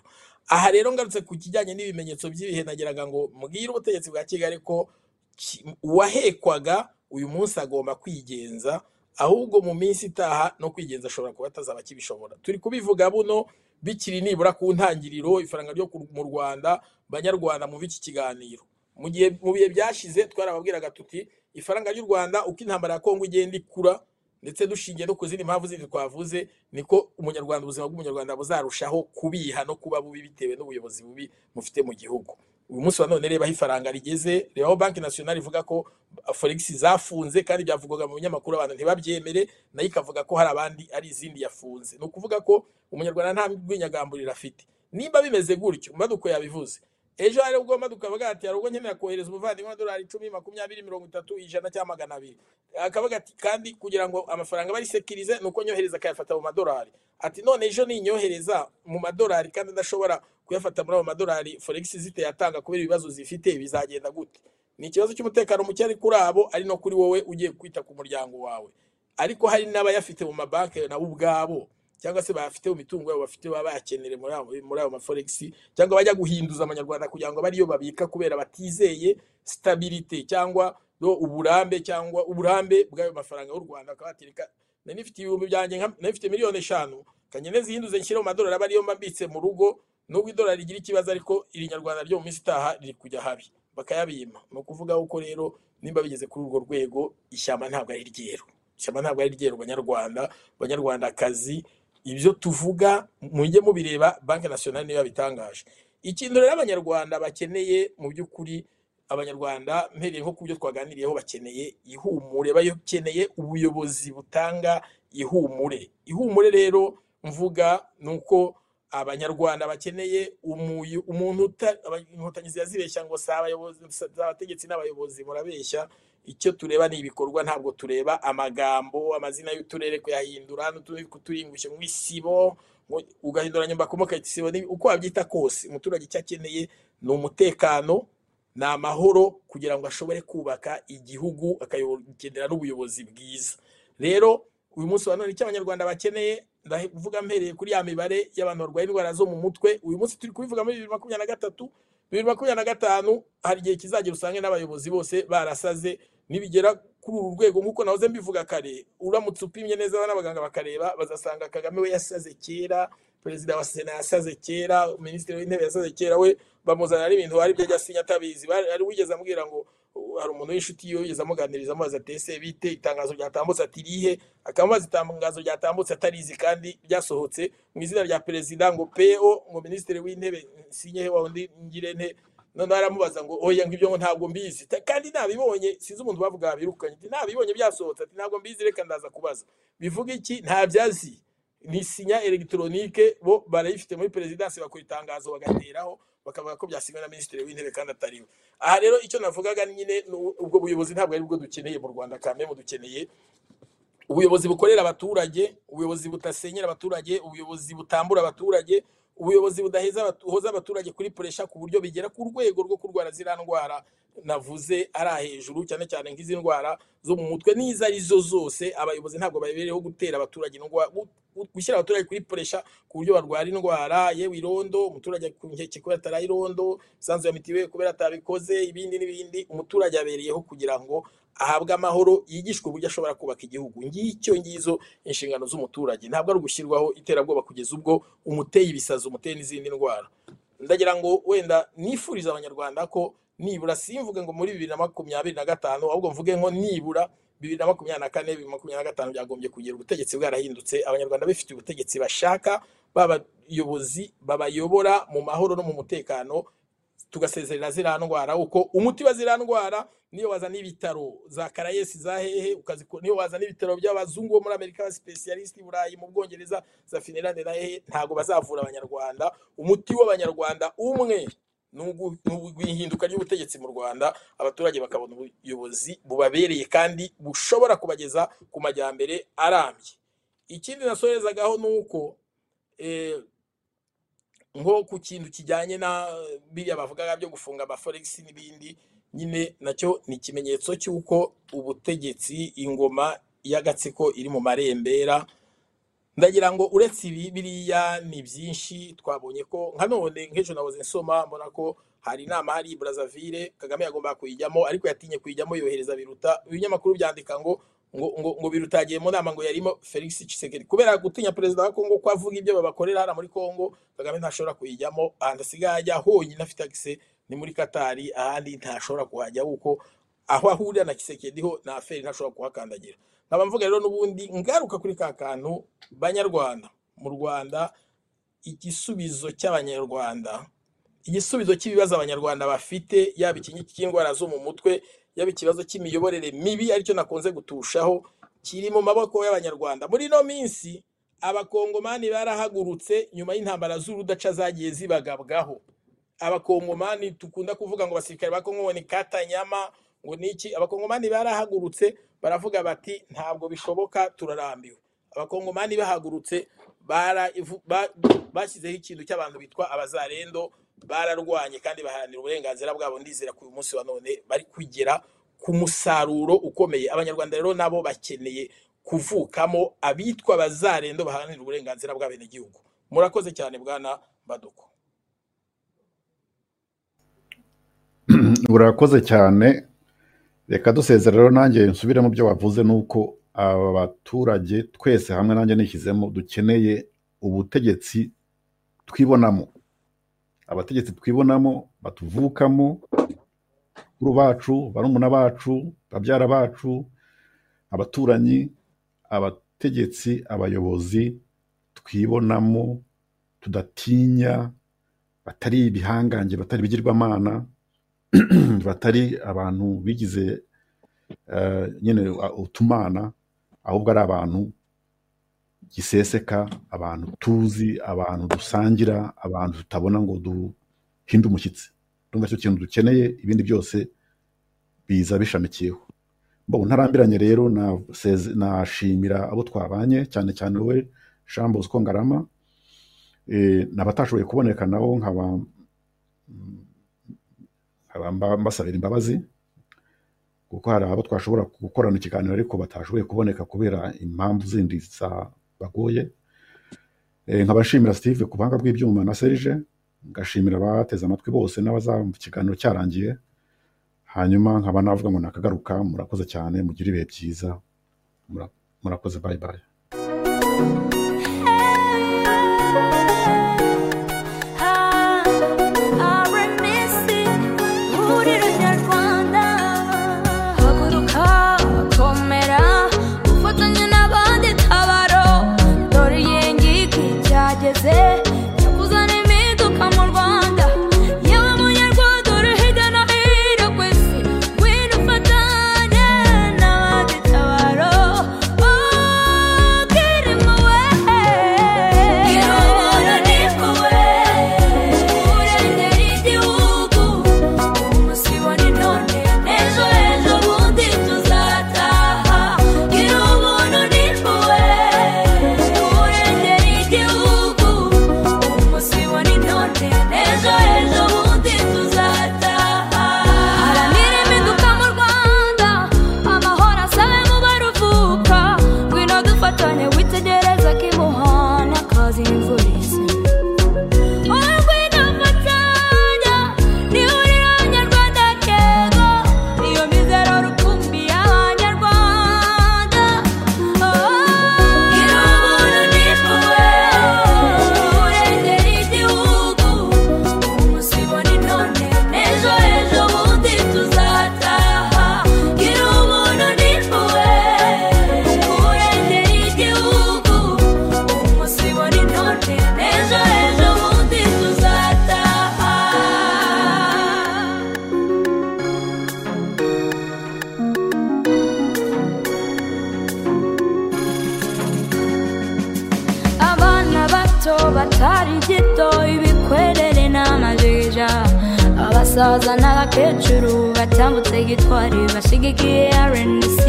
aha rero ngarutse ku kijyanye n'ibimenyetso by'ibihe nagiraga ngo mbwire ubutegetsi bwa kigali ko ki- uwahekwaga uyu munsi agomba kwigenza ahubwo mu minsi itaha no kwigenza ashobora kuba atazaba akibishobora turi kubivuga buno bikiri nibura ku ntangiriro ifaranga ryo ku- mu rwanda banyarwanda muve iki kiganiro mu gihe mu bihe byashize twarababwiraga tuti ifaranga ry'u rwanda uko intambara ya kongo igenda ikura ndetse dushingiye no ku zindi mpamvu zindi twavuze niko umunyarwanda ubuzima bw'umunyarwanda buzarushaho kubiha no kuba bubi bitewe n'ubuyobozi bubi mufite mu gihugu uyu munsi wa none reba aho ifaranga rigeze reba aho banki nasiyonari ivuga ko foregisi zafunze kandi byavugwaga mu binyamakuru abantu ntibabyemere nayo ikavuga ko hari abandi ari izindi yafunze ni ukuvuga ko umunyarwanda nta rwinyagamburiro afite niba bimeze gutyo maduko yabivuze ejo hari ubwo maduko avuga ati hari ubwo nkenera kohereza umuvandimwe amadolari icumi makumyabiri mirongo itatu ijana cyangwa magana abiri akavuga ati kandi kugira ngo amafaranga barisekirize ni uko nyohereza akayafata mu madolari ati none ejo ninyohereza mu madolari kandi adashobora kuyafata muri ayo madolari foregisi zitayatanga kubera ibibazo zifite bizagenda gute ni ikibazo cy'umutekano muke ari kuri abo ari no kuri wowe ugiye kwita ku muryango wawe ariko hari n'abayafite mu mabanki nabo ubwabo cyangwa se bayafite mu mitungo yabo bafite baba bayakenere muri ayo muri ayo maforegisi cyangwa bajya guhinduza amanyarwanda kugira ngo abe ariyo babika kubera batizeye stabilite cyangwa no uburambe cyangwa uburambe bw'ayo mafaranga y'u Rwanda bakaba bati reka nari nifite ibihumbi byanjye nka- nari nifite miliyoni eshanu kanyene zihinduze nshyire mu madolari aba ariyo mba mbitse mu rugo nubwo idolari rigira ikibazo ariko iri nyarwanda ryo mu minsi itaha riri kujya habi bakayabima ni ukuvuga ko rero nimba bigeze kuri urwo rwego ishyamba ntabwo ari ryeru ishyamba ntabwo ari ryeru banyarwanda banyarwandakazi ibyo tuvuga mujye mubireba banki nasiyonali niyo yabitangaje ikintu rero abanyarwanda bakeneye mu by'ukuri abanyarwanda mpereye nko ku byo twaganiriyeho bakeneye ihumure bakeneye ubuyobozi butanga ihumure ihumure rero mvuga ni uko abanyarwanda bakeneye umuyu- umuntu uta- aba- inkotanyi ziba zibeshya ngo si abayobozi si abategetsi n'abayobozi murabeshya icyo tureba ni ibikorwa ntabwo tureba amagambo amazina y'uturere kuyahindura n'utundi kuturingushya mu isibo ngo ugahinduranya mbakomoka isibo n'ibi- uko wabyita kose umuturage icyo akeneye ni umutekano ni amahoro kugira ngo ashobore kubaka igihugu akayogendera n'ubuyobozi bwiza rero uyu munsi wa none icyo abanyarwanda bakeneye ndavuga mpereye kuri ya mibare y'abantu barwaye indwara zo mu mutwe uyu munsi turi kubivuga muri bibiri makumyabiri na gatatu bibiri makumyabiri na gatanu hari igihe kizagera usange n'abayobozi bose barasaze nibigera kuri uru rwego nk'uko nahoze mbivuga kare uramutse upimye neza n'abaganga bakareba bazasanga kagame we yasaze kera perezida wa sena yasaze kera minisitiri w'intebe yasaze kera we bamuzanira n'ibintu wari byo asinya atabizi Bari- ari wigeze amubwira ngo "Uh, hari umuntu w'inshuti yiwe wigeze amuganiriza amubaza ati ese bite itangazo ryatambutse ati rihe akamubaza itangazo ryatambutse atarizi kandi ryasohotse mu izina rya perezida ngo PO ngo minisitiri w'intebe sinye he wa wundi ngire nte noneho aramubaza ngo oya ngo ibyo ngo ntabwo mbizi Ta- kandi nabibonye sinzi umuntu bavuga birukanye ati nabibonye byasohotse ati ntabwo mbizi reka ndaza kubaza bivuga iki ntabyazi ni sinya elegitoronike bo barayifite muri perezidansi bakora itangazo bagateraho bakavuga ko byasinywe na minisitiri w'intebe kandi atariwe aha rero icyo navugaga nyine ni u- ubwo buyobozi ntabwo ari bwo dukeneye mu rwanda kameme dukeneye ubuyobozi bukorera abaturage ubuyobozi budasenyera abaturage ubuyobozi butambura abaturage ubuyobozi budaheza abatu- hoza abaturage kuri puresha ku buryo bigera ku rwego rwo kurwara ziriya ndwara navuze ari aha hejuru cyane cyane nk'izi ndwara zo mu mutwe n'izo ari zo zose abayobozi ntabwo babereyeho gutera abaturage indwara gu- gu- gushyira abaturage kuri puresha ku buryo barwara indwara yewe irondo umuturage ku nkeke kubera atari irondo sanzu ya mitiweli kubera atabikoze ibindi n'ibindi umuturage abereyeho kugira ngo ahabwe amahoro yigishwe uburyo ashobora kubaka igihugu ngicyo ngizo inshingano z'umuturage ntabwo ari ugushyirwaho iterabwoba kugeza ubwo umuteye ibisazi umuteye n'izindi ndwara ndagira ngo wenda nifuriza abanyarwanda ko nibura simvuge ngo muri bibiri na makumyabiri na gatanu ahubwo mvuge ngo nibura bibiri na makumyabiri na kane bibiri na makumyabiri na gatanu byagombye kugira ubutegetsi bwarahindutse abanyarwanda bifitiye ubutegetsi bashaka babayobozi babayobora mu mahoro no mu mutekano tugasezerera ziriya ndwara uko umuti wa ziriya ndwara niyo wazana ibitaro za karayesi za hehe ukaziko- niyo wazana ibitaro by'abazungu bo muri amerika abasipesiyalisiti burayi mu bwongereza za finilande na hehe ntabwo bazavura abanyarwanda umuti w'abanyarwanda umwe ni ugu- ni ugu- ihinduka ry'ubutegetsi mu rwanda abaturage bakabona ubuyobozi bubabereye kandi bushobora kubageza ku majyambere arambye ikindi nasorezagaho ni uko eh, nko ku kintu kijyanye na biriya bavugaga byo gufunga amaforegisi n'ibindi nyine nacyo ni ikimenyetso cy'uko ubutegetsi ingoma y'agatsiko iri mu marembera ndagira ngo uretse ibi biriya ni byinshi twabonye ko nka none nk'ejo nahoze nsoma mbona ko hari inama hari i Brazzaville Kagame yagombaga kuyijyamo ariko yatinye kuyijyamo yohereza biruta ibinyamakuru byandika ngo ngo ngo, ngo biruta yagiye mu nama ngo yarimo Felix Tshisekedi kubera gutinya perezida wa Kongo ko avuga ibyo babakorera hano muri Kongo Kagame ntashobora kuyijyamo ahandi asigaye ajya honyine afite akise ni muri Katari ahandi ntashobora kuhajya kuko aho ahurira na Tshisekedi ho na Aferi ntashobora kuhakandagira nkaba mvuga rero n'ubundi ngaruka kuri ka kantu banyarwanda mu rwanda igisubizo cy'abanyarwanda igisubizo cy'ibibazo abanyarwanda bafite yaba iki cy'indwara zo mu mutwe yaba ikibazo cy'imiyoborere mibi aricyo nakunze gutushaho kiri mu maboko y'abanyarwanda muri ino minsi abakongomani barahagurutse nyuma y'intambara z'urudaca zagiye zibagabwaho abakongomani dukunda kuvuga ngo abasirikare ba Kongo ngo ni Katanyama ngo ni iki abakongomani barahagurutse baravuga bati ntabwo bishoboka turarambiwe abakongomani bahagurutse baravu- ba- bashyizeho ikintu cy'abantu bitwa abazarendo bararwanye kandi baharanira uburenganzira bwabo ndizera ko uyu munsi wa none bari kugera ku musaruro ukomeye abanyarwanda rero nabo bakeneye kuvukamo abitwa abazarendo baharanira uburenganzira bw'abenegihugu murakoze cyane bwana baduko urakoze cyane reka dusezera rero nanjye nsubire mu byo wavuze ni uko aba baturage twese hamwe nanjye nishyizemo dukeneye ubutegetsi twibonamo abategetsi twibonamo batuvukamo bakuru bacu barumuna bacu babyara bacu abaturanyi abategetsi abayobozi twibonamo tudatinya batari ibihangange batari ibigirwamana batari abantu bigize eh, nyine uh, utumana ahubwo ari abantu giseseka abantu tuzi abantu dusangira abantu tutabona ngo duhinde umushyitsi ndumva icyo kintu dukeneye ibindi byose biza bishamikiyeho mbona ntarambiranye rero naseze- nashimira abo twabanye cyane cyane wowe jean bosco ngarama Eh, n'abatashoboye kuboneka nabo nkaba mm, nkaba mba- mbasabira imbabazi kuko hari abo twashobora gukorana ikiganiro ariko batashoboye kuboneka kubera impamvu zindi zabagoye Eh, nkabashimira steve ku buhanga bw'ibyuma na serge ngashimira abateze amatwi bose n'abazamva ikiganiro cyarangiye hanyuma nkaba navuga ngo nakagaruka murakoze cyane mugire ibihe byiza Mura- murakoze bye bye Ejo ejo bundi tuzataha haranira impinduka mu rwanda amahoro asabe mu baruvuka ngwino dufatanye witegereza kimuhana kazi imvura isa urwina mutanya nihurira abanyarwanda kego iyo mizero rukumbi y'abanyarwanda gira ubuntu n'impuhwe urengera igihugu umunsi ibona none ejo ejo bundi tuzataha gira ubuntu n'impuhwe urengera igihugu umunsi ibona none ejo ejo bundi tuzataha abana bato batari gito ibikwerere n'amajija abasaza n'abakecuru batambutse gitwari bashigikiye rnc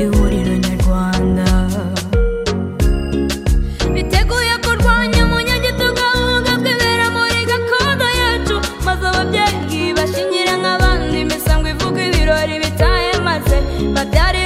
ihuriro nyarwanda biteguye kurwanya umunyagitugu ahubwo bwibera muri gakondo yacu maze ababyeyi bashingira nk'abandi imisango ivuga ibirori bitahemaze babyare